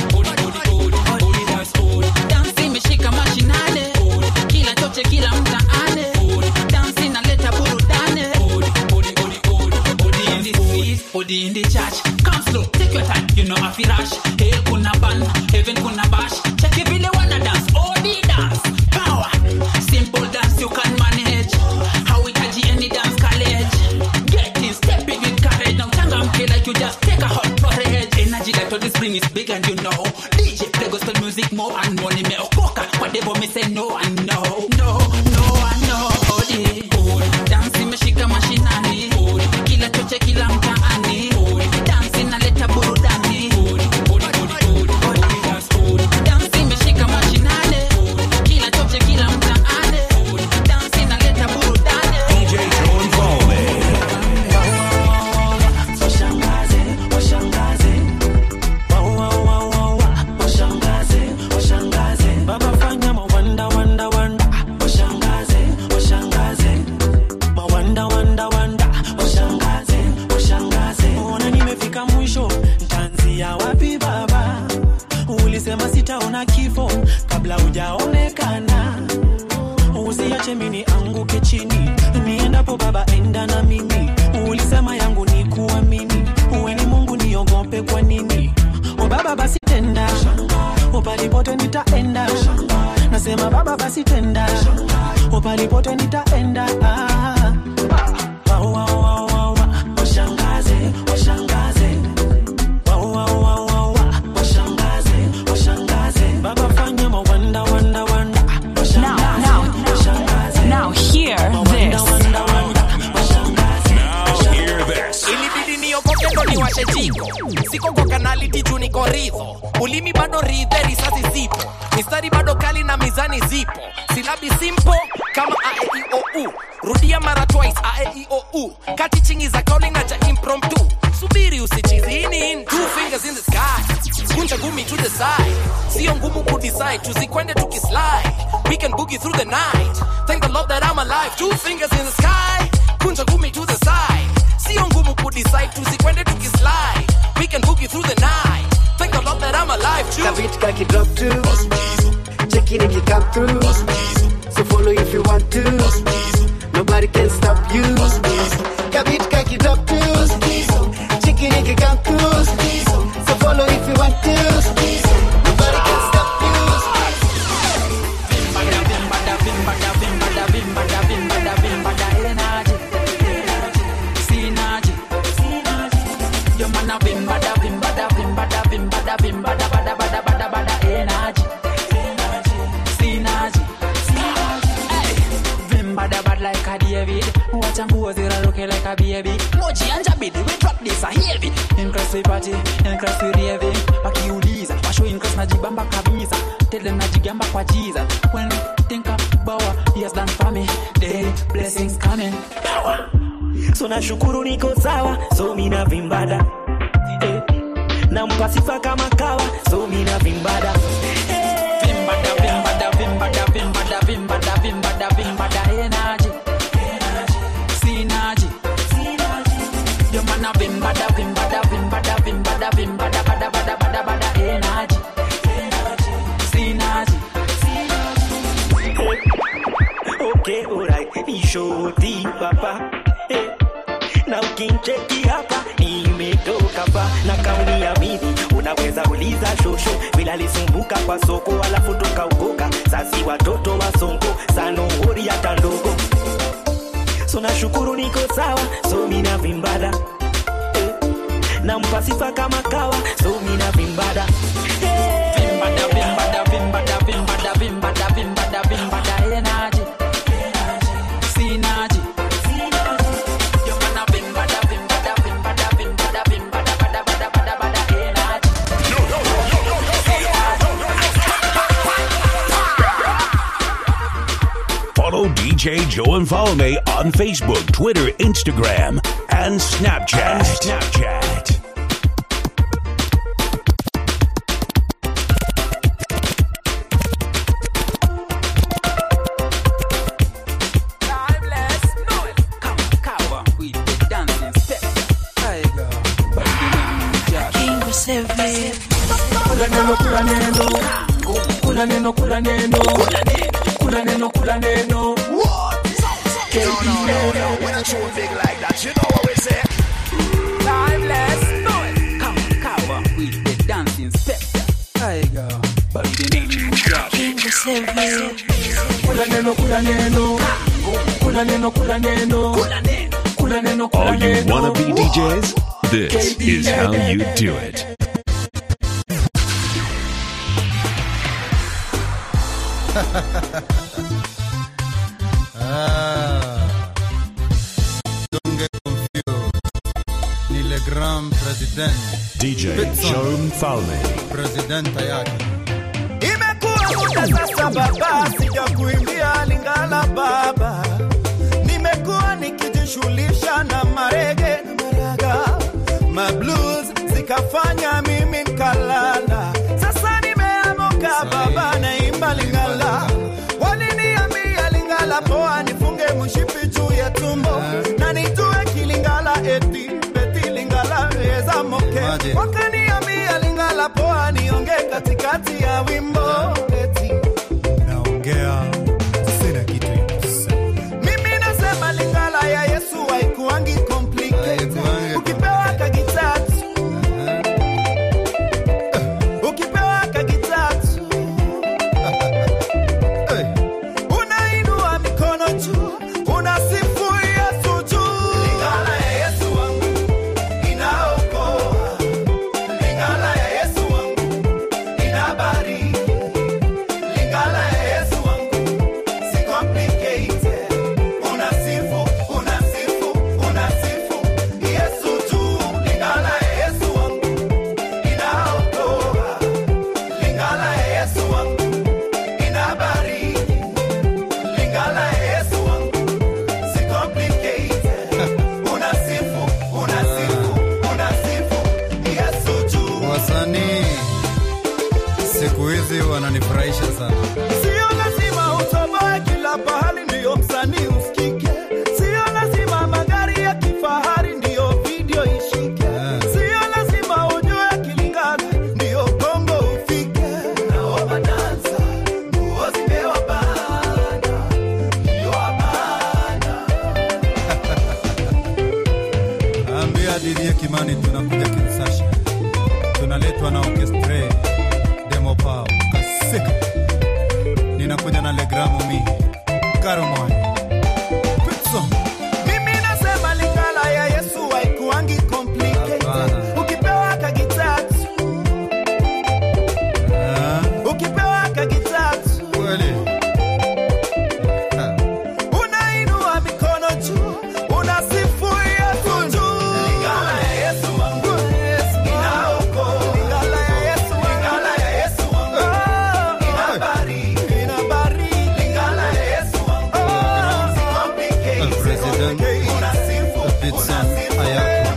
Dance imeshika mashinani. Kila choche, kila mtaani. Dance inaleta burudani. Odi in the street, odi in the church. Come slow, take your time, you know afi rush. Hell kuna ban, heaven kuna bash. Check it vile wana dance, odi dance. Power, simple dance you can manage. Hauhitaji any dance college. Get in, step in with courage. Now changamke like you just take a hot porridge. Energy that all this bring is big and you know. DJ play gospel music more and more. Nimeokoka, whatever me say no and no. No, no and no. Odi, dance imeshika mashinani. Kila choche, kila mtaani. Dance inaleta burudani. Dance imeshika mashinani. Kila choche, kila mtaani. Dance inaleta burudani. DJ Joe and Falme. washangaze washangaze Wa, wa, wa, wa, wa. washangaze washangaze baba fanya mawanda wanda wanda washangaze washangaze mawanda wanda wanda washangaze washangaze ona nimefika mwisho ntanzia wapi baba ulisema sitaona kifo kabla hujaonekana usiache mini anguke chini niendapo baba enda na mimi ulisema yangu ni kuamini uwe ni mungu niogope kwa nini o baba basi tenda o palipote nitaenda nasema baba basi tenda o palipote nitaenda ah. Wa, wa, wa, wa, wa. washangaze washangaze Wa, wa, wa, wa, wa. washangaze washangaze baba fanya mawanda wanda wanda Now, now, now, hear this. ilibidi niokoke ndo niwashe jiko siko kwa kanaliti juu niko ridho ulimi bado ridhe risasi zipo mistari bado kali na mizani zipo silabi simpo kama aeiou rudia mara twice aeiou kati chingi za kauli na cha impromptu subiri usichizi hii ni in two fingers in the sky kunja gumi to the side sio ngumu kudecide tuzikwende tukislide we can boogie through the night thank the lord that i'm alive two fingers in the sky kunja gumi to the side sio ngumu kudecide tuzikwende tukislide we can boogie through the night thank the lord that i'm alive too Kabit kaki drop to Check it if you come through So follow if you want to Nobody can David. Watch and pose it looking like a baby. Moji and Jabidi, we drop this a heavy. Increase we party, increase we raving. Wakiuliza, washo increase najibamba kabisa. Tell them najigamba kwa Jesus. When we think about what he has done for me, daily blessings coming. Power. so nashukuru niko sawa so mina vimbada eh, nampa sifa kama kawa so mina vimbada Vimbada, vimbada, vimbada, vimbada, vimbada, vimbada, vimbada, energy. Synergy. Your man a vimbada, vimbada, vimbada, vimbada, vimbada, bada, bada, bada, bada, energy. Synergy. okay alright ni shoti papa eh, na ukincheki hapa nimetoka pa na kauni ya mimi unaweza uliza shosho vile alisumbuka kwa soko alafu tukaukoka sasi watoto wa sonko sanohori hata ndogo so nashukuru niko sawa so mina vimbada eh, nampa sifa kama kawa so mina vimbada Vimbada, vimbada, vimbada, vimbada, vimbada, vimbada, vimbada, energy. Synergy. Your man a vimbada, vimbada, vimbada, vimbada, vimbada, bada, bada, bada, bada, energy. Follow DJ Joe and Follow Me on Facebook, Twitter, Instagram, and Snapchat. Snapchat. Kula neno, kula neno. Kula neno, kula neno. Kula neno, kula neno. When I show big like that, you know what we say. Timeless, know it. Come, cover with the dancing step. I go. Kula neno, kula neno. Kula neno, kula neno. Kula neno, kula All you neno. wannabe DJs, this is how you do it. Ah. Don't get confused. Ni le grand president. DJ Pitson. Joe Mfalme. Presidenta yake. Imekuwa muda sasa baba, sijakuimbia Lingala baba. Nimekuwa nikijishughulisha na marege na maraga, mablues zikafanya mimi nkalala. Sasa nimeamuka baba, naimba Lingala. Waliniambia Lingala poa, nifunge mshipi juu ya tumbo na nitue kilingala eti beti Lingala eza moke. Maje. Wakaniambia Lingala poa, nionge katikati ya wimbo eti Naongea sina kitu ya kusema. mimi nasema Lingala ya Yesu haikuangi complicated. Ukipewa kagitatu ukipewa kagitatu unainua mikono juu unasifu Yesu juu. Lingala ya Yesu wangu inaokoa. Lingala ya Yesu wangu inabariki. Lingala ya Yesu wangu si complicated. Unasifu, unasifu, unasifu Yesu juu. Lingala ya Yesu wangu inaokoa. Lingala ya Yesu wangu inabariki. Lingala ya Yesu wangu si complicated. Unasifu, unasifu, unasifu Yesu juu. Wasanii siku hizi wananifurahisha sana. Sio lazima utoboe kila pahali ndiyo msanii usikike. Sio lazima magari ya kifahari ndiyo video ishike. Sio lazima ujue Kilingala ndiyo Kongo ufike. Naomba dansa, nguo zimewabana, ndio wabana. Ambia Didie Kimani tunakuja Kinshasa, tunaletwa na orchestre demo pao kasika, ninakuja na legramo mi karomoy Pitson. Mimi nasema Lingala ya Yesu haikuangi complicated. Ukipewa kagitatu, ukipewa kagitatu, unainua mikono Eden, Pitson, Ayako.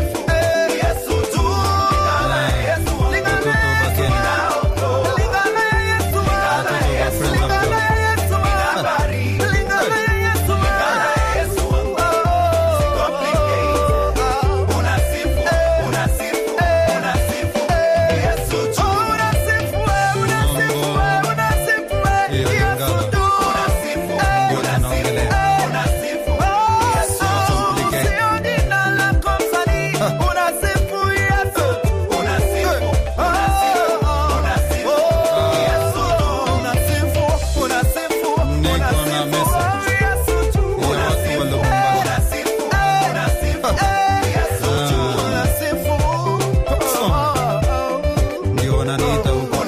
Ndio wananiita huko.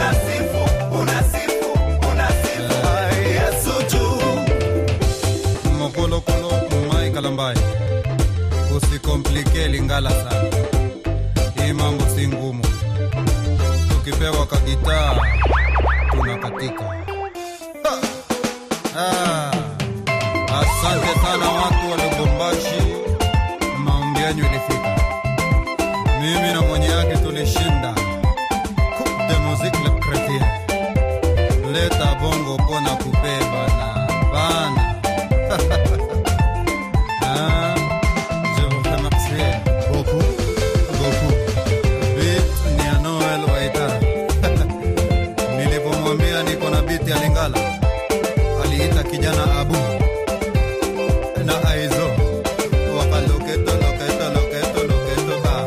Mokolokolo Mai Kalambai, usikomplike Lingala sana, hii mambo si ngumu. Tukipewa kagitaa tunakatika. Ha! Ah, asante sana watu wa Lubumbashi, maombi yenu ilifika. Mimi na mwenye yake tulishinda Coupe de musique le chrétien. Leta bongo pona kubeba na bana. Ah, je vous remercie beaucoup, beaucoup. Beat ni ya Noel Waitara. Nilipomwambia niko na beat ya Lingala, aliita kijana Abu na Aizo wakaloketo loketo loketo loketo ba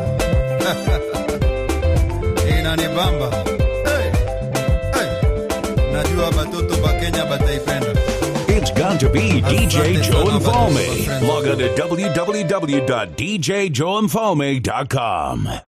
inanibamba hey, hey. Najua batoto ba Kenya bataipenda. It's got to be DJ Asante Joe sana and Falme. bado, my friend. Log on to www.djjoeandfalme.com.